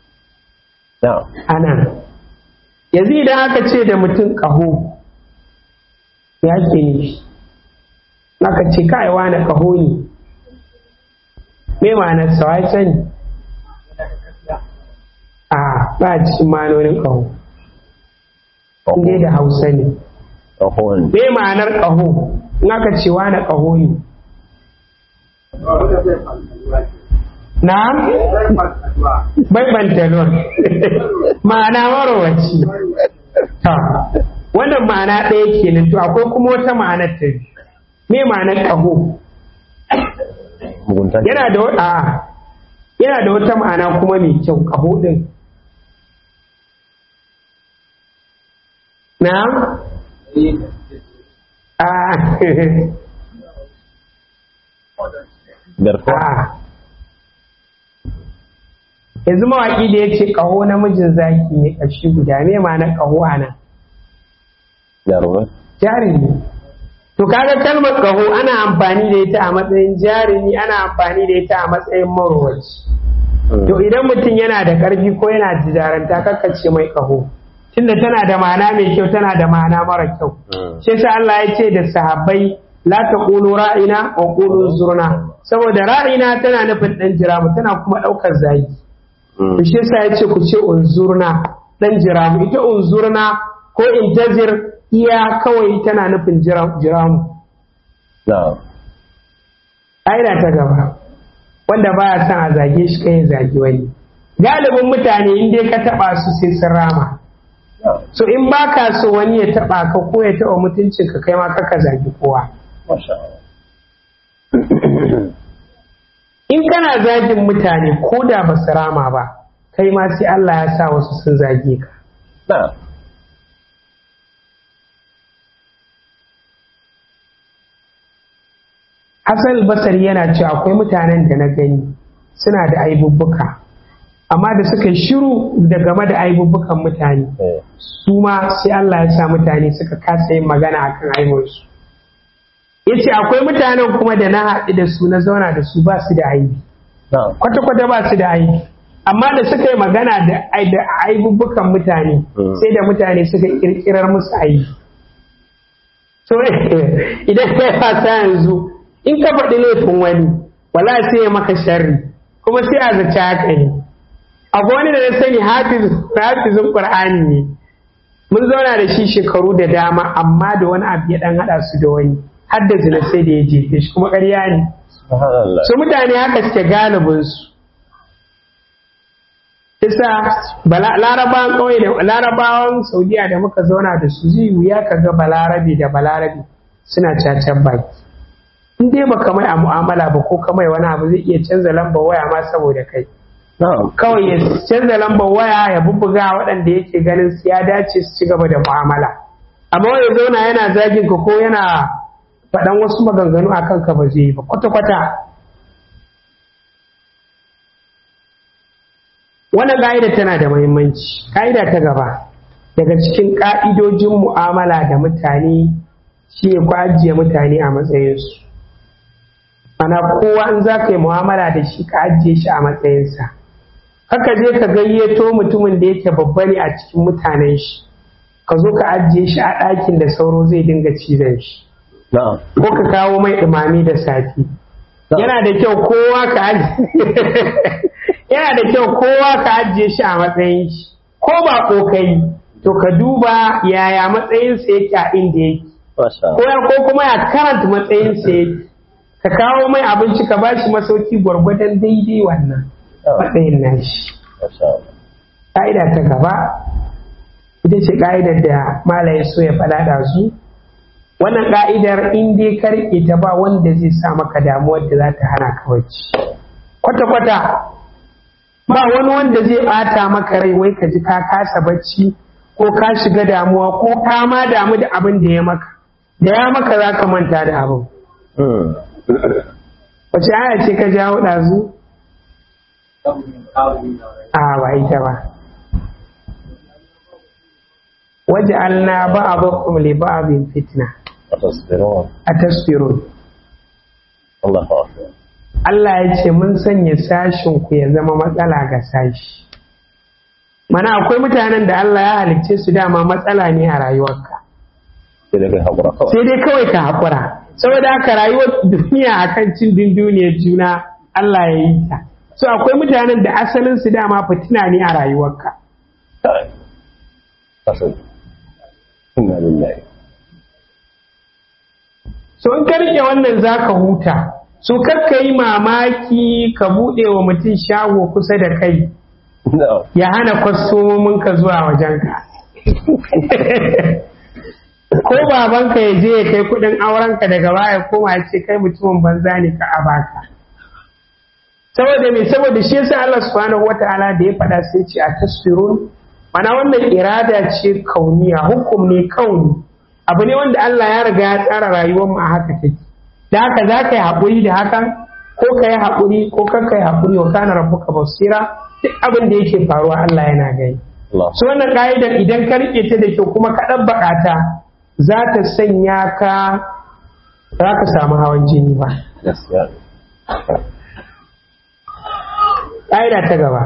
ana yanzu idan aka ce da mutum ƙaho ya ke nufi aka ce kai wani ƙaho ne me ma'anar sa wai sani a ba a cikin manonin ƙaho inda da hausa ne ƙahon me ma'anar ƙaho in aka ce na ƙaho ne na bai bantalon ma'ana marowaci ta wannan ma'ana ɗaya kenan to akwai kuma wata ma'anar ta biyu me ma'anar ƙaho mugunta yana da wa- a'a yana da wata ma'ana kuma mai kyau ƙaho ɗin na a garkuwa a yanzu mawaƙi da ya ce ƙaho namijin zaki ne ƙashi guda me ma'anar ƙaho a nan jarumai jarumi to kaga kalmar ƙaho ana amfani da ita a matsayin jarumi ana amfani da ita a matsayin marowaci to idan mutum yana da ƙarfi ko yana da jaranta kakkace mai ƙaho tunda tana da ma'ana mai kyau tana da ma'ana mara kyau shi yasa Allah ya ce da sahabbai la taqulu ra'ina wa qulu zurna saboda ra'ina tana nufin dan jiramu tana kuma daukar zagi to shi yasa ya ce ku ce unzurna dan jiramu ita unzurna ko intazir iya kawai tana nufin jira- jiramu na ƙa'ida ta gaba wanda baya son a zage shi kai ya zagi wani galibin mutane in dai ka taba su sai sun rama so in ba ka so wani ya taba ka ko ya taba mutuncin ka kai ma kaka zagi kowa masha Allah in kana zagin mutane ko da ba su rama ba kai ma sai Allah ya sa wasu sun zage ka na Hassan Basari yana cewa akwai mutanen da na gani suna da aibubbuka amma da suka yi shiru da game da aibubbukan mutane eh su ma sai Allah ya sa mutane suka kasa yin magana akan aibinsu ya ce akwai mutanen kuma da na haɗu da su na zauna da su ba su da aibi na kwata-kwata ba su da aibi amma da suka yi magana da ai- da aibubbukan mutane Mm. sai da mutane suka kirkirar musu aibi so idan kai wasa yanzu in ka faɗi laifin wani wala sai ya maka sharri kuma sai a zaci haka ne abu wani da na sani hafiz- hafizin qur'ani ne mun zauna da shi shekaru da dama amma da wani abu ya dan hada su da wani har da zina sai da ya jefe shi kuma ƙarya ne subhanallah su mutane haka suke galibinsu isa bala- larabawan ƙauye da larabawan saudiya da muka zauna da su zai wuya ka ga balarabe da balarabe suna cacan baki in dai baka mai a mu'amala ba ko ka mai wani abu zai iya canza lambar waya ma saboda kai na'am kawai ya canza lambar waya ya bubbuga waɗanda yake ganin su ya dace su ci gaba da mu'amala amma wanda zauna yana zagin ka ko yana faɗan wasu maganganu a kanka ba zai yi ba kwata-kwata wannan ƙa'ida tana da muhimmanci ƙa'ida ta gaba daga cikin ƙa'idojin mu'amala da mutane shi ne ku ajiye mutane a matsayinsu ana kowa in za ka yi mu'amala da shi ka ajiye shi a matsayinsa haka je ka gayyato mutumin da yake babba ne a cikin mutanen shi ka zo ka ajiye shi a ɗakin da sauro zai dinga cizon shi na'am ko ka kawo mai ɗumami da safi yana da kyau kowa ka ajiye yana da kyau kowa ka ajiye shi a matsayin shi ko ba kokai to ka duba yaya matsayinsa yake a inda yake masha ko ya- ko kuma ya karanta matsayinsa yake ka kawo mai abinci ka ba shi masauki gwargwadon daidai wannan matsayin nashi masha Allah ƙa'ida ta gaba ita ce ƙa'idar da malaye so ya faɗa da su wannan ƙa'idar in dai ka riƙe ta ba wanda zai sa maka damuwar da za ta hana ka bacci kwata-kwata ba wani wanda zai ɓata maka rai wai ka ji ka kasa bacci ko ka shiga damuwa ko ka ma damu da abin da ya maka da ya maka za ka manta da abin Hmm. wace aya ce ka jawo ɗazu a ba ita ba waje alna ba a bakum li ba'abin fitna atasbirun a tasfirun Allahu akbar Allah ya ce mun sanya sashin ku ya zama matsala ga sashi mana akwai mutanen da Allah ya halicce su dama matsala ne a rayuwarka sai dai kai hakura kawai sai dai kawai ka haƙura saboda haka rayuwar duniya akan cin dunduniyar juna Allah ya yi ta so akwai mutanen da asalin su dama fitina ne a rayuwarka kasan inna lillahi so in ka rike wannan za ka huta so kar ka yi mamaki ka buɗe wa mutum shago kusa da kai na'am ya hana kwastomomin ka zuwa wajenka ko babanka ya je ya kai kuɗin aurenka daga baya koma ya ce kai mutumin banza ne ka a baka saboda me saboda shi yasa Allah subhanahu wataala da ya faɗa sai ce a tasfirun mana wannan irada ce kauniya hukum ne kauni abu ne wanda Allah ya riga ya tsara rayuwar mu a haka take da haka za ka yi haƙuri da hakan ko ka yi haƙuri ko kan ka yi haƙuri wa kana rabbuka basira duk abin da yake faruwa Allah yana gani Allah su wannan ka'idar idan ka rike ta da kyau kuma ka ɗabbaka ta za ta sanya ka za ka samu hawan jini ba gaskiya ƙa'ida ta gaba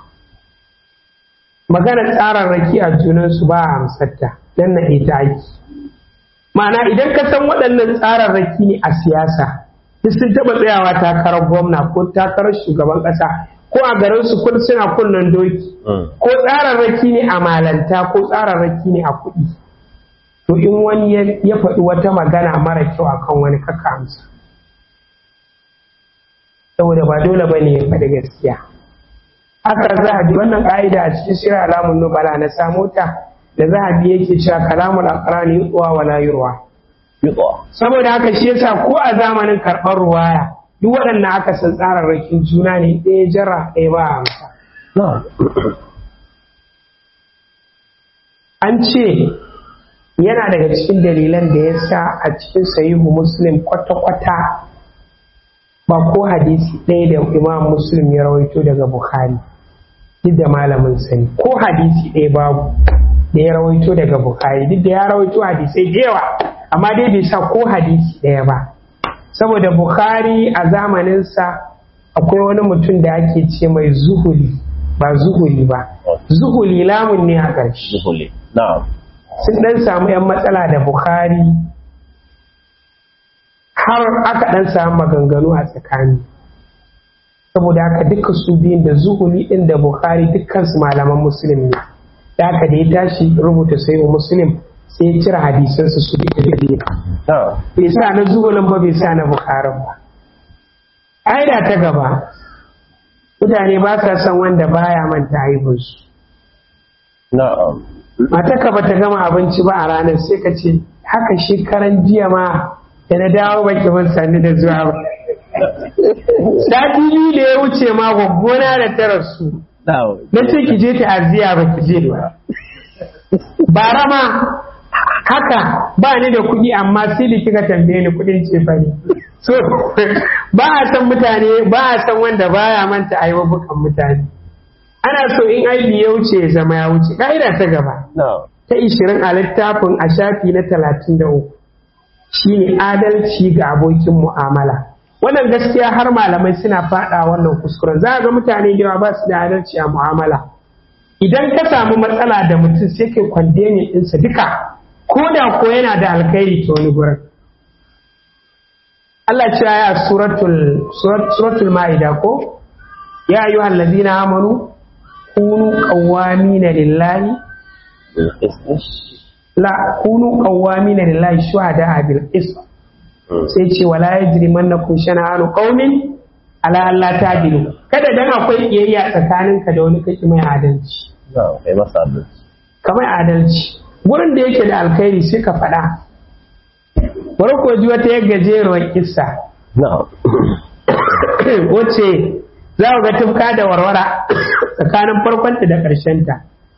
maganar tsararraki a junansu ba a amsarta don na ita aiki ma'ana idan ka san waɗannan tsararraki ne a siyasa duk sun taɓa tsayawa takarar gwamna ko takarar shugaban ƙasa ko a garin su kun suna kunnen doki Mm. ko tsararraki ne a malanta ko tsararraki ne a kuɗi to in wani ya- ya faɗi wata magana mara kyau akan wani kaka amsa saboda ba dole ba ne ya faɗi gaskiya haka zahabi wannan ƙa'ida a cikin shirin alamun nubala na samo ta da zahabi yake cewa kalamul aqrani yutwa wala yurwa Yutwa. saboda haka shi yasa ko a zamanin karɓar ruwaya duk waɗannan aka san tsararrakin juna ne ɗaya jara ɗaya ba a amsa Na'am. an ce yana daga cikin dalilan da ya sa a cikin sahihu muslim kwata-kwata ba ko hadisi ɗaya da imam muslim ya rawaito daga bukhari duk da malamin sani ko hadisi ɗaya babu da ya rawaito daga bukhari duk da ya rawaito hadisai da yawa amma dai bai sa ko hadisi ɗaya ba saboda bukhari a zamaninsa akwai wani mutum da ake ce mai zuhuli ba zuhuli ba zuhuli lamun ne a ƙarshe Zuhuli. Na'am. sun ɗan samu 'yan matsala da Bukhari har aka ɗan samu maganganu a tsakani saboda haka duka su biyun da zuhuli ɗin da Bukhari dukkansu malaman musulmi ne da haka da ya tashi rubuta sai muslim sai ya cire hadisansu su duka da biyu Na'am. bai sa na zuhulin ba bai sa na Bukharin ba ƙa'ida ta gaba mutane ba sa son wanda baya manta aibinsu Na'am. matarka ba ta gama abinci ba a ranar sai ka ce haka shekaran jiya ma da na dawo baki ban sani da zuwa ba sati biyu da ya wuce ma gwaggona da ta rasu Na'am. na ce ki je ta'aziyya ba ki je ba bara ma haka ba ni da kuɗi amma sai da kika tambaye ni kuɗin cefane so ba a san mutane ba a san wanda baya manta aiwabukan mutane ana so in aibi ya wuce ya zama ya wuce ƙa'ida ta gaba Na'am. ta ishirin a littafin a shafi na talatin da uku shine adalci ga abokin mu'amala wannan gaskiya har malamai suna faɗa wannan kuskuren za a ga mutane da yawa ba su da adalci a mu'amala idan ka samu matsala da mutum sai kai kwandemin ɗinsa duka ko da ko yana da alkhairi ta wani gurin Allah ce ya suratul surat- suratul ma'ida ko ya ayyuhal ladina amanu kunu qawwamina lillahi la kunu qawwamina lillahi shuhada bil qist sai ce wala yajrimannakum shana'anu qaumin ala alla ta'dilu kada dan akwai kiyayya tsakaninka da wani kake mai adalci Na'am. Kai masa adalci. kamar adalci gurin da yake da alkhairi sai ka faɗa bari ko ji wata yar gajeruwar kissa Na'am. wacce za ku ga tufka da warwara tsakanin farkonta da ƙarshenta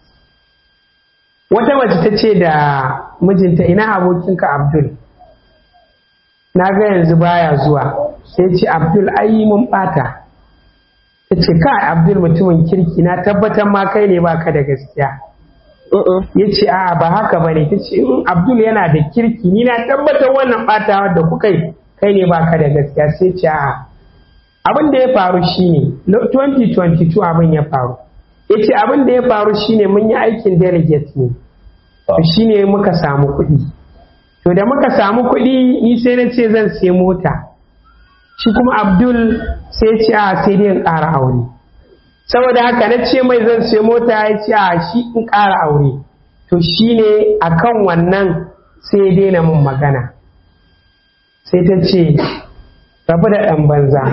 wata mace ta ce da mijinta ina abokinka abdul na ga yanzu baya zuwa sai ce abdul ai mun bata ta ce kai abdul mutumin kirki na tabbatar ma kai ne baka da gaskiya ya ce a'a ba haka ba ne ta ce in abdul yana da kirki ni na tabbatar wannan batawa da kuka yi kai ne baka da gaskiya sai ce a'a abin da ya faru shine lo- 2022 abin ya faru ya ce abin da ya faru shine mun yi aikin delegate ne to shine muka samu kuɗi to da muka samu kuɗi ni sai na ce zan sai mota shi kuma abdul sai ya ce a sai dai in ƙara aure saboda haka na ce mai zan sai mota ya ce a shi in ƙara aure to shine akan wannan sai ya daina min magana sai ta ce rabu da ɗan banza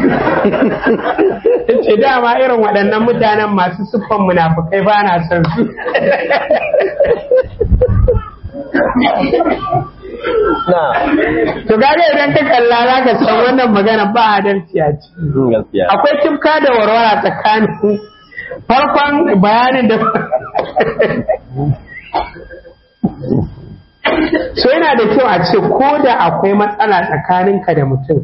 ta ce dama irin waɗannan mutanen masu siffan munafukai ba na son su na to gaga idan ka kalla za ka san wannan magana ba adalci a ciki gaskiya akwai tifka da warwara tsakanin farkon bayanin da so yana da kyau a ce ko da akwai matsala tsakaninka da mutum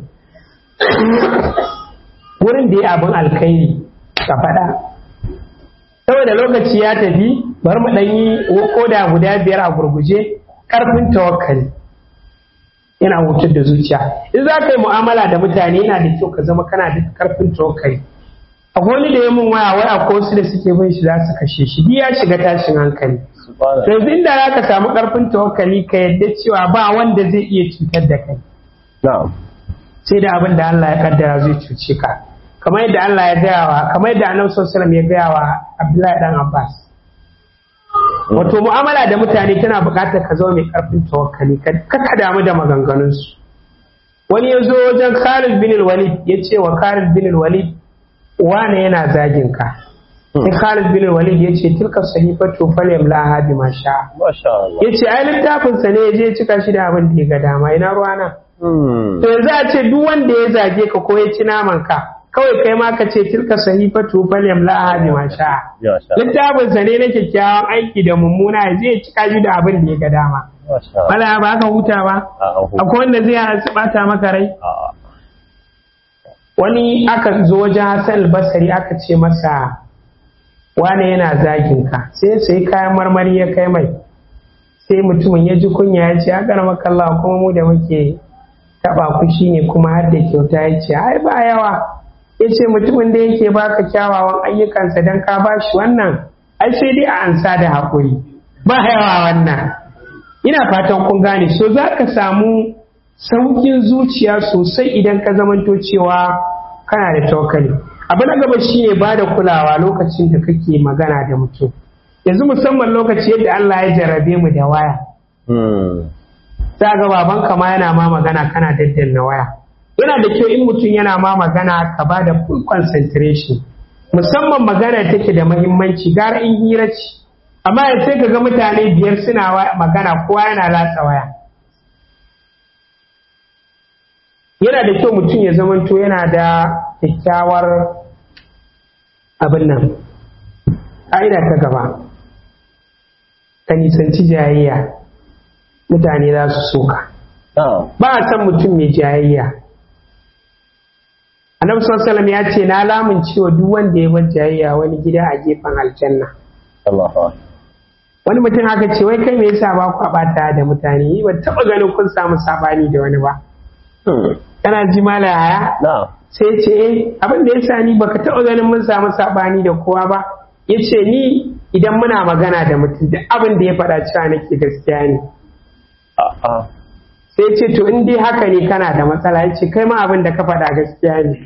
wurin da ya abin alkhairi ka faɗa saboda lokaci ya tafi bari mu ɗan yi koda guda biyar a gurguje ƙarfin tawakkali yana hutar da zuciya in za ka yi mu'amala da mutane yana da kyau ka zama kana da ƙarfin tawakkali akwai wani da ya mun waya wai akwai wasu da suke bin shi za su kashe shi duk ya shiga tashin hankali subhanallah yanzu inda za ka samu ƙarfin tawakkali ka yadda cewa ba wanda zai iya cutar da kai na'am sai da abin da Allah ya kaddara zai cuce ka kamar yadda Allah ya gaya wa kamar yadda Annabi sallallahu alaihi wasallam ya gaya wa Abdullahi dan Abbas wato mu'amala da mutane tana buƙatar ka zama mai ƙarfin tawakkali ka ka damu da maganganunsu wani ya zo wajen Khalid bin Walid ya ce wa Khalid bin Walid wane yana zagin ka sai Khalid bin Walid ya ce tilka sahifatu falyamlaha bima sha masha Allah ya ce ai littafinsa ne ya je ya cika shi da abin da ya ga dama ina ruwana Hmm. to yanzu a ce duk wanda ya zage ka ko ya ci naman ka kawai kai ma ka ce tilka sahifatu falyam la ahadi ma sha ya sha littafin sa ne na kyakkyawan aiki da mummuna ya zai cika shi da abin da ya ga dama masha Allah bala ba ka huta ba a an huta. akwai wanda zai bata maka rai a wani aka zo wajen Hassan al-Basri aka ce masa wane yana zagin ka sai sai kayan marmari ya kai mai sai mutumin ya ji kunya ya ce akar makalla kuma mu da muke taba ku shine kuma har da kyauta ya ce ai ba yawa ya ce mutumin da yake baka kyawawan ayyukansa don ka ba shi wannan ai sai dai a ansa da haƙuri ba yawa wannan ina fatan kun gane so za ka samu saukin zuciya sosai idan ka zamanto cewa kana da tawakkali abu na gaba shine ba da kulawa lokacin da kake magana da mutum yanzu musamman lokaci yadda Allah ya jarrabe mu da waya Hmm. za ga babanka ma yana ma magana kana daddanna waya yana da kyau in mutum yana ma magana ka ba da full concentration musamman magana take da mahimmanci gara in hira ce amma yanzu sai ka ga mutane biyar suna wa- magana kowa yana latsa waya yana da kyau mutum ya zamanto yana da kyakkyawar abin nan ƙa'ida ta gaba ka nisanci jayayya mutane za su soka na'am ba a san mutum mai jayayya annabi sallallahu alaihi wasallam ya ce na lamun cewa duk wanda ya bar jayayya wani gida a gefen aljanna Allahu akbar wani mutum haka ce wai kai me yasa ba ku bata da mutane ni ban taba ganin kun samu sabani da wani ba Hmm. kana ji mala haya na'am sai ce eh abin da yasa ni baka taba ganin mun samu sabani da kowa ba yace ni idan muna magana da mutum da abin da ya faɗa cewa nake gaskiya ne a a sai ce to in dai haka ne kana da matsala ya ce kai ma abin da ka faɗa gaskiya ne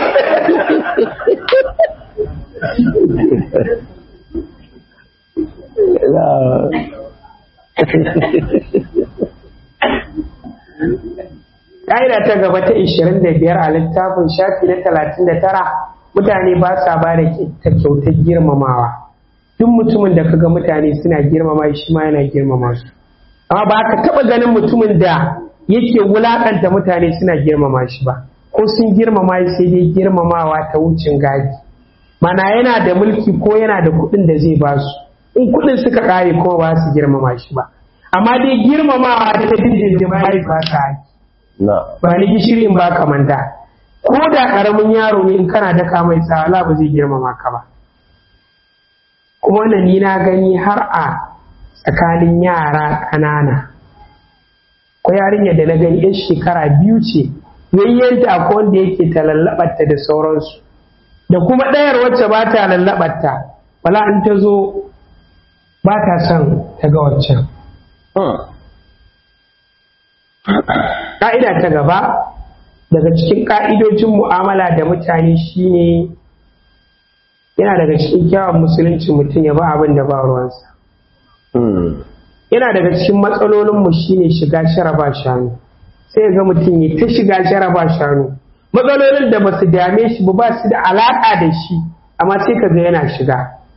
ƙa'ida ta gaba ta 25 a littafin shafi na 39 mutane ba sa ba da ta kyautar girmamawa duk mutumin da kaga mutane suna girmama shi ma yana girmama su amma ba ka taɓa ganin mutumin da yake wulaƙanta mutane suna girmama shi ba ko sun girmama shi sai dai girmamawa ta wucin gadi mana yana da mulki ko yana da kuɗin da zai ba su in kuɗin suka ƙare kuma ba su girmama shi ba amma dai girmamawa ta dindindin ba ba sa haƙi na'am ba ni gishiri in baka manda ko da karamin yaro ne in kana daka mai tsawala ba zai girmama ka ba kuma wannan ni na gani har a tsakanin yara ƙanana ko yarinya da na gani yan shekara biyu ce yayyanta ko wanda yake ta lallaɓarta da sauransu da kuma ɗayar wacce ba ta lallaɓarta wala in ta zo ba ta son ta ga waccan Hmm. Ƙa'ida ta gaba daga cikin ƙa'idojin mu'amala da mutane shine yana daga cikin kyawun musulunci mutum ya ba abin da ba ruwansa. Hmm. yana daga cikin matsalolinmu shine shiga sharaba shanu sai ga mutum ya ta shiga sharaba shanu matsalolin da ba su dame shi ba ba su da alaƙa da shi amma sai ka ga yana shiga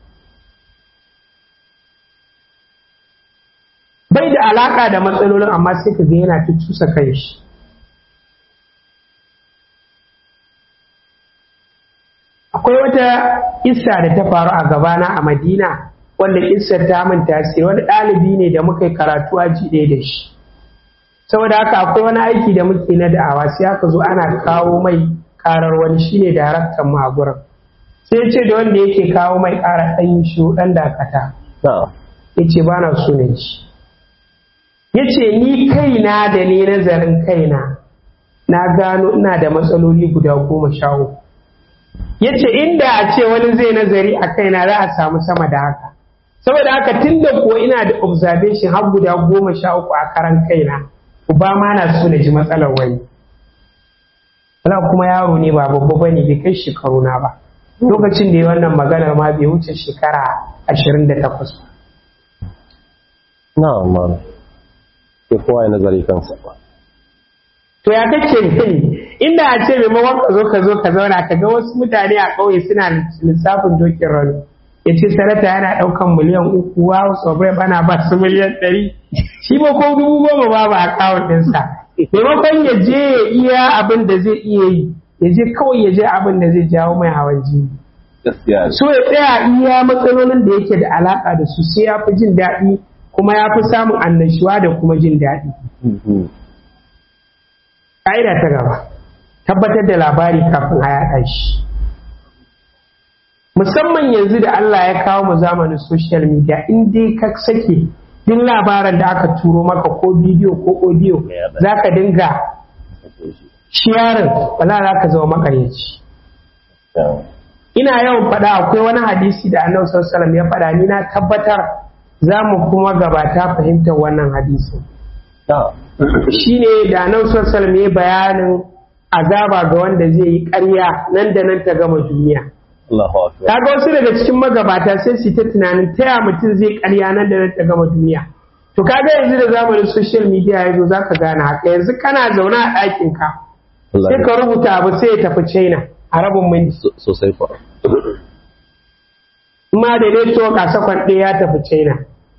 bai da alaƙa da matsalolin amma sai ka ga yana ta cusa kan shi akwai wata isa da ta faru a gabana a madina wanda isar ta min tasiri wani ɗalibi ne da muka yi karatu a jiɗe da shi saboda haka akwai wani aiki da muke na da'awa sai aka zo ana kawo mai karar wani shine daraktan mu a gurin sai ya ce da wanda yake kawo mai karar ɗan yi shi ɗan dakata ya ce ba na so na ji ya ce ni kaina da ne nazarin kaina na gano ina da matsaloli guda goma sha uku ya ce inda a ce wani zai nazari a kaina za a samu sama da haka saboda haka tun da kuwa ina da observation har guda goma sha uku a karan kaina uba ma na so na ji matsalar wani wala kuma yaro ne ba babba bane bai kai shekaru na ba lokacin da ya wannan maganar ma bai wuce shekara ashirin da takwas ba na amma ke kowa ya nazari kansa ba to ya kake gani inda a ce maimakon ka zo ka zo ka zauna ka ga wasu mutane a ƙauye suna lissafin dokin rano ya ce sarata yana ɗaukan miliyan uku wa tsobai bana ba su miliyan ɗari shi ba ko dubu goma ba ba a kawun ɗinsa maimakon ya je ya iya abin da zai iya yi ya je kawai ya je abin da zai jawo mai hawan jini gaskiya so ya tsaya iya matsalolin da yake da alaƙa da su sai ya fi jin daɗi kuma ya fi samun annashuwa da kuma jin daɗi ƙa'ida ta gaba tabbatar da labari kafin a yaɗa shi musamman yanzu da Allah ya kawo mu zamanin social media in dai ka sake duk labaran da aka turo maka ko bidiyo ko audio za ka dinga sharing wala za ka zama makaryaci ina yawan faɗa akwai wani hadisi da annabi sallallahu alaihi ya faɗa ni na tabbatar za mu kuma gabata fahimtar wannan hadisin shine da annabi sallallahu alaihi ya bayanin azaba ga wanda zai yi ƙarya nan da nan ta gama duniya kaga wasu daga cikin magabata sai su ta tunanin ta ya mutum zai ƙarya nan da nan ta gama duniya to kaga yanzu da zamanin social media ya zo zaka gane haka yanzu kana zaune a ɗakin ka sai ka rubuta abu sai ya tafi China a rabin minti sosai fa ma da network a sakon ɗaya ya tafi China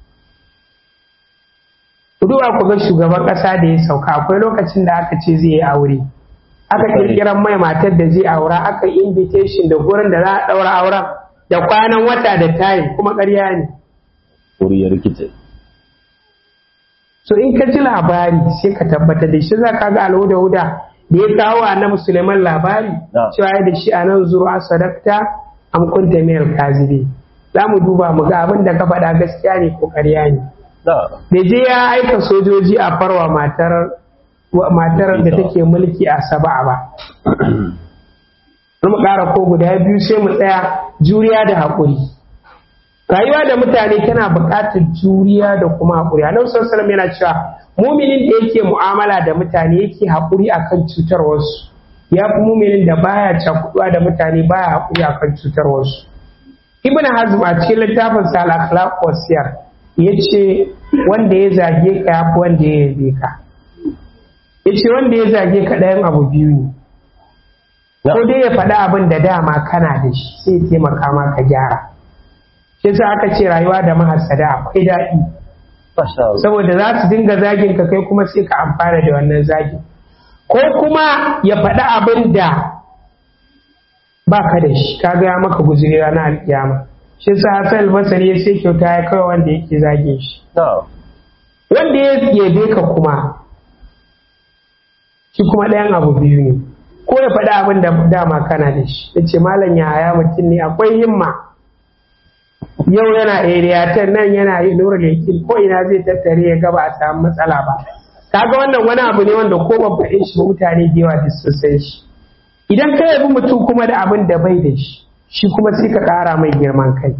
duba ku ga shugaban ƙasa da ya sauka akwai lokacin da aka ce zai yi aure aka kirkiran mai matar da zai aura aka invitation da gurin da za a ɗaura auren da kwanan wata da tayin kuma ƙarya ne wuri ya rikice so in ka ji labari sai ka tabbatar da shi za ka ga alhuda huda da ya kawo a na musulman labari cewa ya da shi a nan zuru a sadakta an kunta mayar kazibe za mu duba mu ga abin da ka faɗa gaskiya ne ko ƙarya ne da je ya aika sojoji a farwa matar matar da take mulki a saba'a ba mu ƙara ko guda biyu sai mu tsaya juriya da haƙuri rayuwa da mutane tana buƙatar juriya da kuma haƙuri annabi sallallahu yana cewa muminin da yake mu'amala da mutane yake haƙuri akan cutar wasu ya fi muminin da baya cakuɗuwa da mutane baya haƙuri akan cutar wasu ibn hazm a cikin littafin sa al-akhlaq wasiyar yace wanda ya zage ka yafi wanda ya yabe ka yace wanda ya zage ka ɗayan abu biyu ne ko dai ya faɗi abin da dama kana da shi sai taimaka ma ka gyara shi yasa aka ce rayuwa da mahasada akwai daɗi saboda za su dinga zagin ka kai kuma sai ka amfana da wannan zagin ko kuma ya faɗi abin da ba ka da shi ka gaya maka guzuri ranar alkiyama shi yasa Hassan Basri ya sai kyauta ya kawai wanda yake zage shi wanda ya yabe ka kuma shi kuma ɗayan abu biyu ne ko ya faɗi abin da dama kana da shi ya ce malam ya haya mutum ne akwai himma yau yana area ten nan yana yi nura lekin ko ina zai tattare ya gaba a samu matsala ba kaga wannan wani abu ne wanda ko ban faɗe shi mutane da yawa da sun san shi idan ka yabi mutum kuma da abin da bai da shi shi kuma sai ka ƙara mai girman kai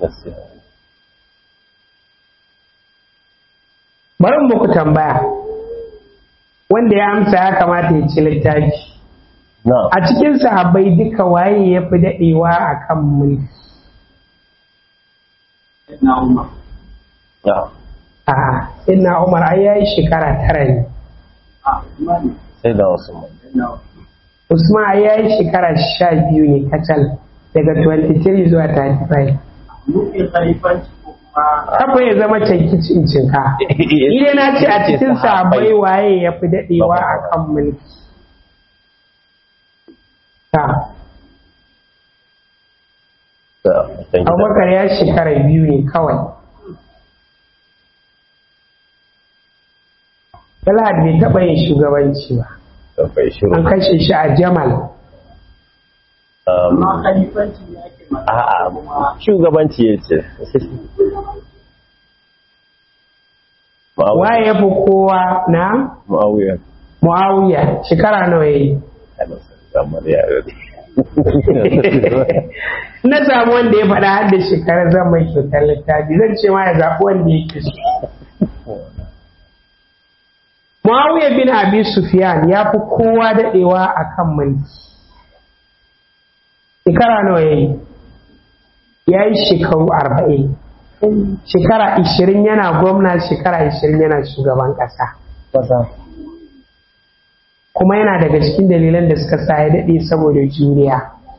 bari muku tambaya wanda ya amsa ya kamata ya ci littafi a cikin sahabbai duka waye ya fi daɗewa a kan mulki na umar A'a, inna umar ai yayi shekara tara ne a imani sai da wasu mai yana usman ai yayi shekara sha biyu ne kacal daga 23 zuwa 35 nufin halifanci ko kuma kafa ya zama canki cincinka Ile na ce a cikin sahabbai waye ya fi daɗewa a kan mulki. Ta, Abubakar ya shekara biyu ne kawai. Talhat bai taɓa yin shugabanci ba. An kashe shi a Jamal. amma halifanci ne ake magana A'a, kuma shugabanci ya ce. Waye ya fi kowa na Ma'auya. Muawiya shekara nawa ya yi? Kamar yare. na samu wanda ya faɗa har da shekarar zan mai kyautar littafi zan ce ma ya zaɓi wanda yake so. Muawiya bin Abi Sufyan ya fi kowa daɗewa a kan mulki. Shekara nawa ya yi? Ya yi shekaru arba'in. Shekara ishirin yana gwamna, shekara ishirin yana shugaban ƙasa. Kuma yana daga cikin dalilan da suka sa ya daɗe saboda juriya.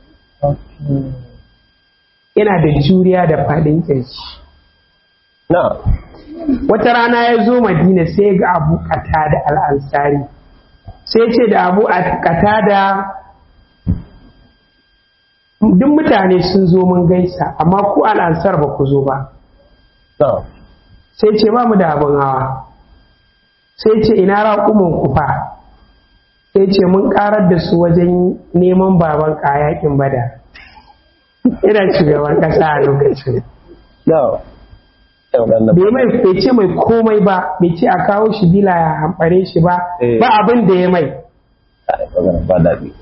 Yana da juriya da faɗin ƙirji. Na, wata rana ya zo madina sai ya ga abu da al'ansari sai ce da abu da duk mutane sun zo mun gaisa amma ku al'ansar ba ku zo ba na, sai ce ba mu da abin hawa sai ce ina raƙumin ku fa sai ce mun ƙarar da su wajen neman baban a yakin bada ina shugaban ƙasa a lokacin na. Yau ɗan na. bai mai bai ce mai komai ba bai ce a kawo shi bila ya hamɓare shi ba Eh. ba abin da ya mai Ai, magana ba daɗi.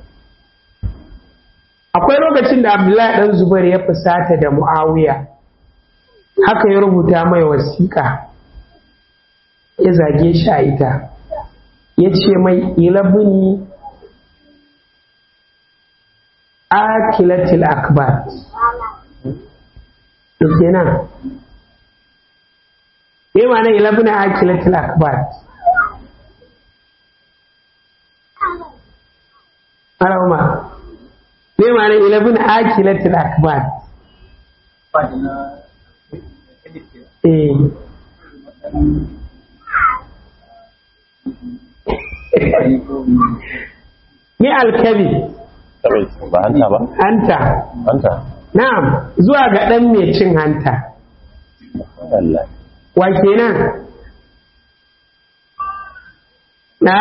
akwai lokacin da abdullahi dan zubair ya fusata da muawiya haka ya rubuta mai wasiƙa ya zage shi a ita ya ce mai ilabini akilatil akbar to kenan me ma'ana ilabini akilatil akbar Arama, me ma'ana ilabini akilatil akbar fadi na eh me alkabi Kawai, ba hanta ba? hanta Hanta. na'am zuwa ga ɗan mai cin hanta Allah. wa kenan na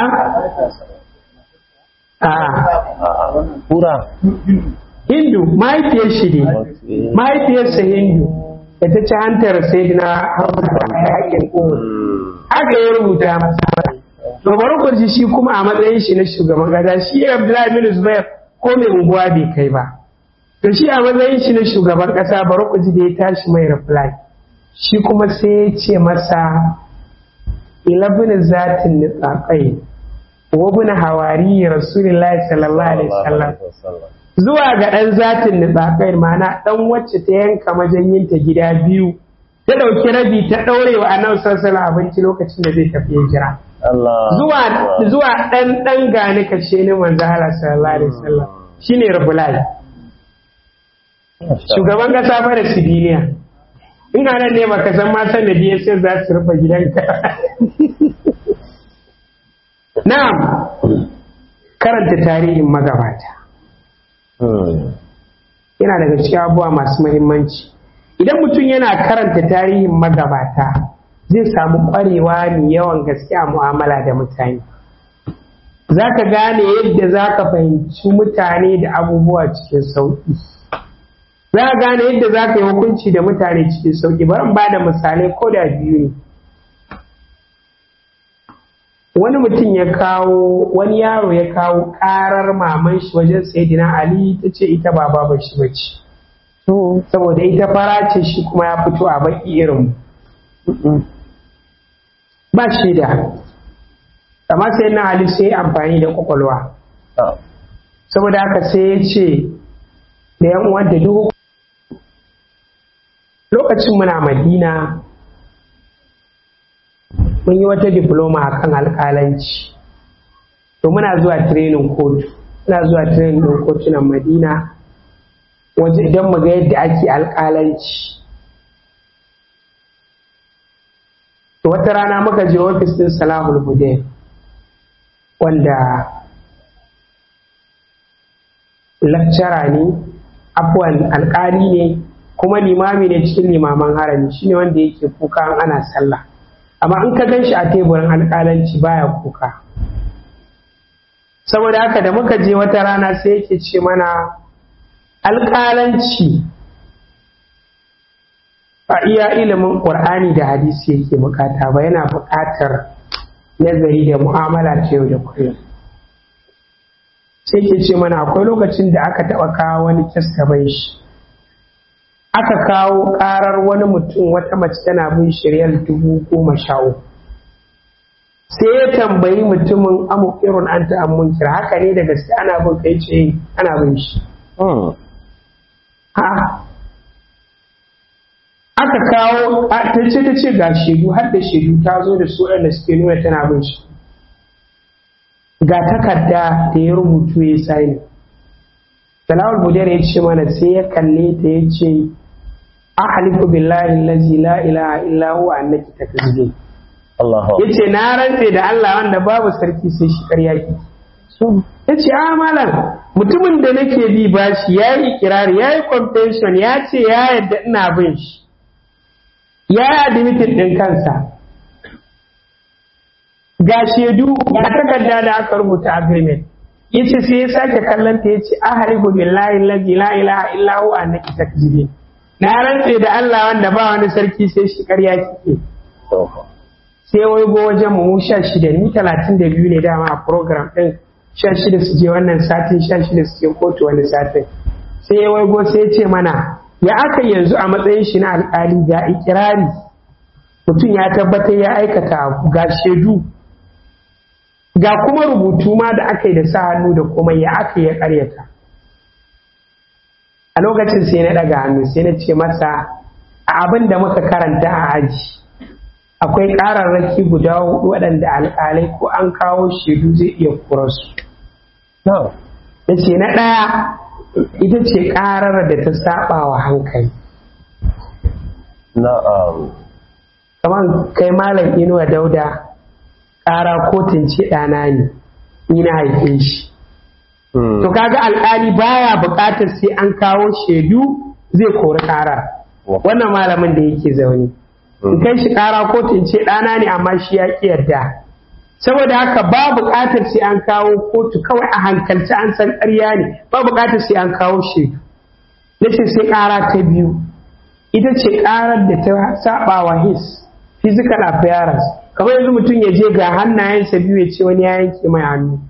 a A'a, kura. hindu mahaifiyar shi ne mahaifiyarsa hindu da ta ci hantar sai na a yakin uhud haka ya rubuta masa to bari ku ji shi kuma a matsayin shi na shugaban kasa shi Abdullahi bin Zubair ko mai unguwa bai kai ba to shi a matsayin shi na shugaban kasa bari ku ji da ya tashi mai reply shi kuma sai ya ce masa ilabin zatin nitsaqai wa bin hawari rasulullahi sallallahu alaihi wasallam zuwa ga ɗan zatin nitsaqai ma'ana ɗan wacce ta yanka majanyinta gida biyu ta ɗauki rabi ta ɗaure wa annabi sallallahu alaihi wasallam abinci lokacin da zai tafi hijira Allah. zuwa zuwa dan dan gani kashe ni manzo Allah sallallahu alaihi wasallam shine rabulai shugaban kasa fa da civilian in ga nan ne baka san ma san da DSS za su rufe gidanka na'am karanta tarihin magabata Hmm. yana daga cikin abubuwa masu muhimmanci idan mutum yana karanta tarihin magabata zai samu ƙwarewa mai yawan gaske a mu'amala da mutane za ka gane yadda za ka fahimci mutane da abubuwa cikin sauƙi za ka gane yadda za ka yi hukunci da mutane cikin sauƙi bari in ba da misalai ko da biyu ne wani mutum ya kawo wani yaro ya kawo karar maman shi wajen sayidina ali ta ce ita ba babar shi bace saboda ita fara ce shi kuma ya fito a baki irin mu. ba shi da amma sai na ali sai amfani da kwakwalwa Ah. saboda haka sai ya ce da yan uwan da duk lokacin muna madina mun yi wata diploma a kan alƙalanci to muna zuwa training kotu muna zuwa training ɗin kotunan madina waje idan mu ga yadda ake alƙalanci to wata rana muka je ofis ɗin salahul hudayn wanda lakcara ne afuwan alƙali ne kuma limami ne cikin limaman harami shine wanda yake kuka ana sallah amma in ka gan shi a teburin alƙalanci baya kuka saboda haka da muka je wata rana sai yake ce mana alƙalanci a iya ilimin ƙur'ani da hadisi yake bukata ba yana buƙatar nazari da mu'amala ta yau da kullum sai ke ce mana akwai lokacin da aka taɓa kawo wani kes gaban shi aka kawo ƙarar wani mutum wata mace tana bin shiryar dubu goma sha uku sai ya tambayi mutumin amu irin an ta amun kira haka ne da gaske ana bin kai ce ana bin shi aka kawo ta ce ta ce ga shaidu har da shaidu ta zo da su da suke nuna tana bin shi ga takarda da ya rubutu ya sani salawar budar ya ce mana sai ya kalle ta ya ce ahalifu billahi lazi la ilaha illa huwa annaki takzibi ya ce na rantse da Allah wanda babu sarki sai shi karya ki ya ce a malam mutumin da nake bi bashi ya yi ikirari ya yi confession ya ce ya yadda ina bin shi ya yi admitted ɗin kansa ga shaidu ga takarda da aka rubuta agreement yace sai ya sake kallon ta yace aharibu billahi allazi la ilaha illa huwa annaki takzibin na rantse da Allah wanda ba wani sarki sai shi ƙarya kike sai wai go wajen mu sha shida ni talatin da biyu ne dama a program ɗin sha shida su je wannan satin sha shida su je kotu wani satin sai wai go sai ya ce mana ya aka yanzu a matsayin shi na alƙali ga ikirari mutum ya tabbatar ya aikata ga shaidu ga kuma rubutu ma da aka yi da sa hannu da kuma ya aka ya karyata a lokacin sai na daga hannu sai na ce masa a abin da muka karanta a aji akwai ƙararraki guda hudu waɗanda alƙalai ko an kawo shaidu zai iya kurarsu ya ce na ɗaya ita ce ƙarar da ta saba wa hankali kamar kai malam inuwa dauda ƙara kotun ce ɗana ne ni na haife shi to kaga alƙali baya buƙatar sai an kawo shaidu zai kori ƙarar wannan malamin da yake zaune in kai shi ƙara kotun ce ɗana ne amma shi ya ƙi yarda saboda haka ba buƙatar sai an kawo kotu kawai a hankalci an san ƙarya ne ba buƙatar sai an kawo shaidu na ce sai ƙara ta biyu ita ce ƙarar da ta saba wa his physical appearance kamar yanzu mutum ya je ga hannayensa biyu ya ce wani ya yanke mai hannu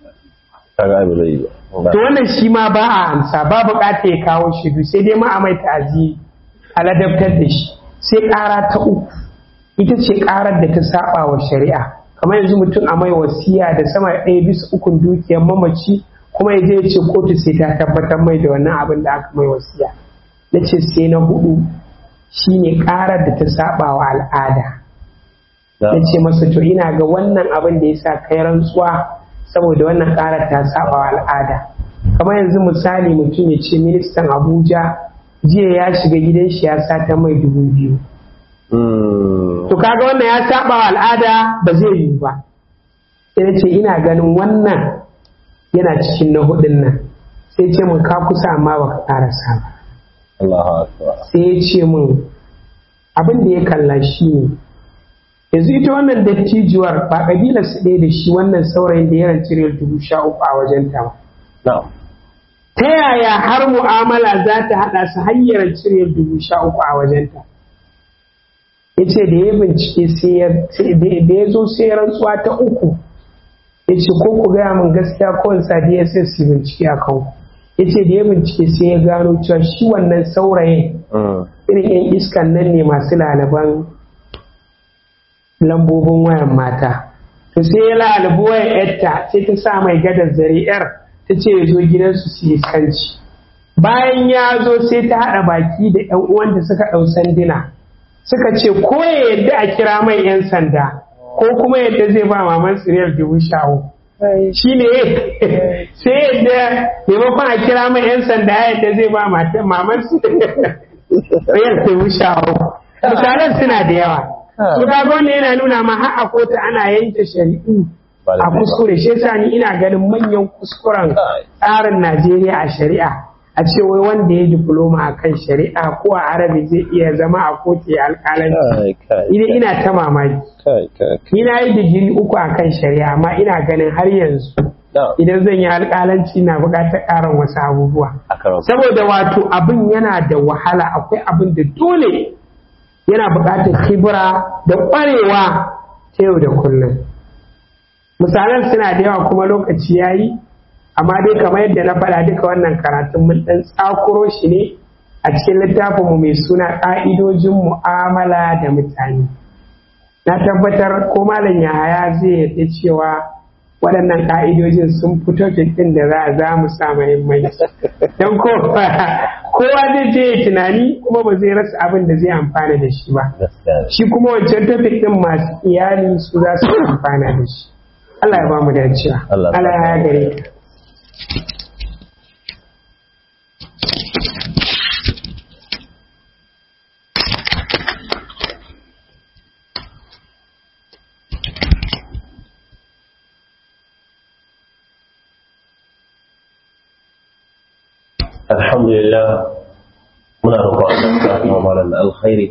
to wannan shi ma ba a amsa ba bukata ya kawo shidu sai dai ma a mai ta'azi a ladabtar da shi sai ƙara ta uku ita ce ƙarar da ta saba wa shari'a kamar yanzu mutum a mai wasiya da sama ɗaya bisa ukun dukiyar mamaci kuma ya je ya ce kotu sai ta tabbatar mai da wannan abin da aka mai wasiya na ce sai na hudu shine ƙarar da ta saba wa al'ada ya ce masa to ina ga wannan abin da ya sa kai rantsuwa saboda wannan ƙarar ta saba wa al'ada kamar yanzu misali mutum ya ce ministan abuja jiya ya shiga gidan shi ya sata mai dubu biyu to kaga wannan ya saba wa al'ada ba zai yi ba sai ce ina ganin wannan yana cikin na hudun nan sai ce mun ka kusa amma baka ƙarasa ba sai ya ce mun abin da ya kalla shi ne yanzu ita wannan dattijuwar ba kabilar su ɗaya da shi wannan saurayin da ya ranci riyal dubu sha uku a wajen ta ta yaya har mu'amala za ta haɗa su hanyar ranci riyal dubu sha uku a wajen ta ya ce da ya bincike da ya zo sai rantsuwa ta uku ya ce ko ku gaya min gaskiya ko in sa dss su bincike a kanku ya ce da ya bincike sai ya gano cewa shi wannan saurayin irin 'yan iskan nan ne masu lalaban lambobin wayan mata to sai ya lalabi wayan yarta sai ta sa mai gadar zare yar ta ce ya zo gidansu su yi iskanci bayan ya zo sai ta haɗa baki da 'yan uwanta suka ɗau sanduna suka ce ko ya yadda a kira mai 'yan sanda ko kuma yadda zai ba maman siriyar dubu sha uku shi ne sai yadda maimakon a kira mai 'yan sanda yadda zai ba maman siriyar dubu sha uku misalan suna da yawa su ga wanda yana nuna ma har a kotu ana yanke shari'u a kuskure shi yasa ni ina ganin manyan kuskuren tsarin Najeriya a shari'a a ce wai wanda ya diploma a kan shari'a ko a arabi zai iya zama a kotu ya alƙalanci idan ina ta mamaki ni na yi digiri uku a kan shari'a amma ina ganin har yanzu idan zan yi alƙalanci na buƙatar ƙarin wasu abubuwa saboda wato abin yana da wahala akwai abin da dole yana buƙatar kibira da ƙwarewa ta yau da kullum misalan suna da yawa kuma lokaci ya yi amma dai kamar yadda na faɗa duka wannan karatun mun ɗan tsakuro shi ne a cikin littafinmu mai suna ƙa'idojin mu'amala da mutane na tabbatar ko malam yahaya zai yadda cewa waɗannan ƙa'idojin sun fito ɗin da za a za mu sa muhimmanci don kowa zai je ya tunani kuma ba zai rasa abin da zai amfana da shi ba shi kuma wancan topic ɗin masu iyali su za su amfana da shi Allah ya ba mu dacewa Allah ya gare ka alhamdulillah muna roƙon Allah ya kuma malam da alkhairi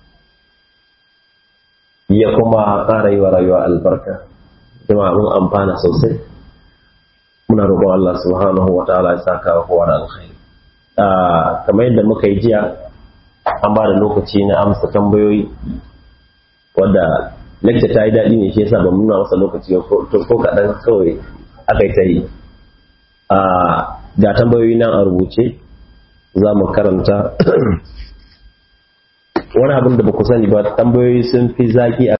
ya kuma ƙara yi wa rayuwa albarka jama'a mun amfana sosai muna roƙon Allah subhanahu wa ta'ala ya saka wa kowa da alkhairi kamar yadda muka yi jiya an ba da lokaci na amsa tambayoyi wadda lecture ta yi daɗi ne shi yasa ba nuna masa lokaci ko kaɗan kawai aka yi ta yi ga tambayoyi nan a rubuce za mu karanta wani abin da ba ku sani ba tambayoyi sun fi zaki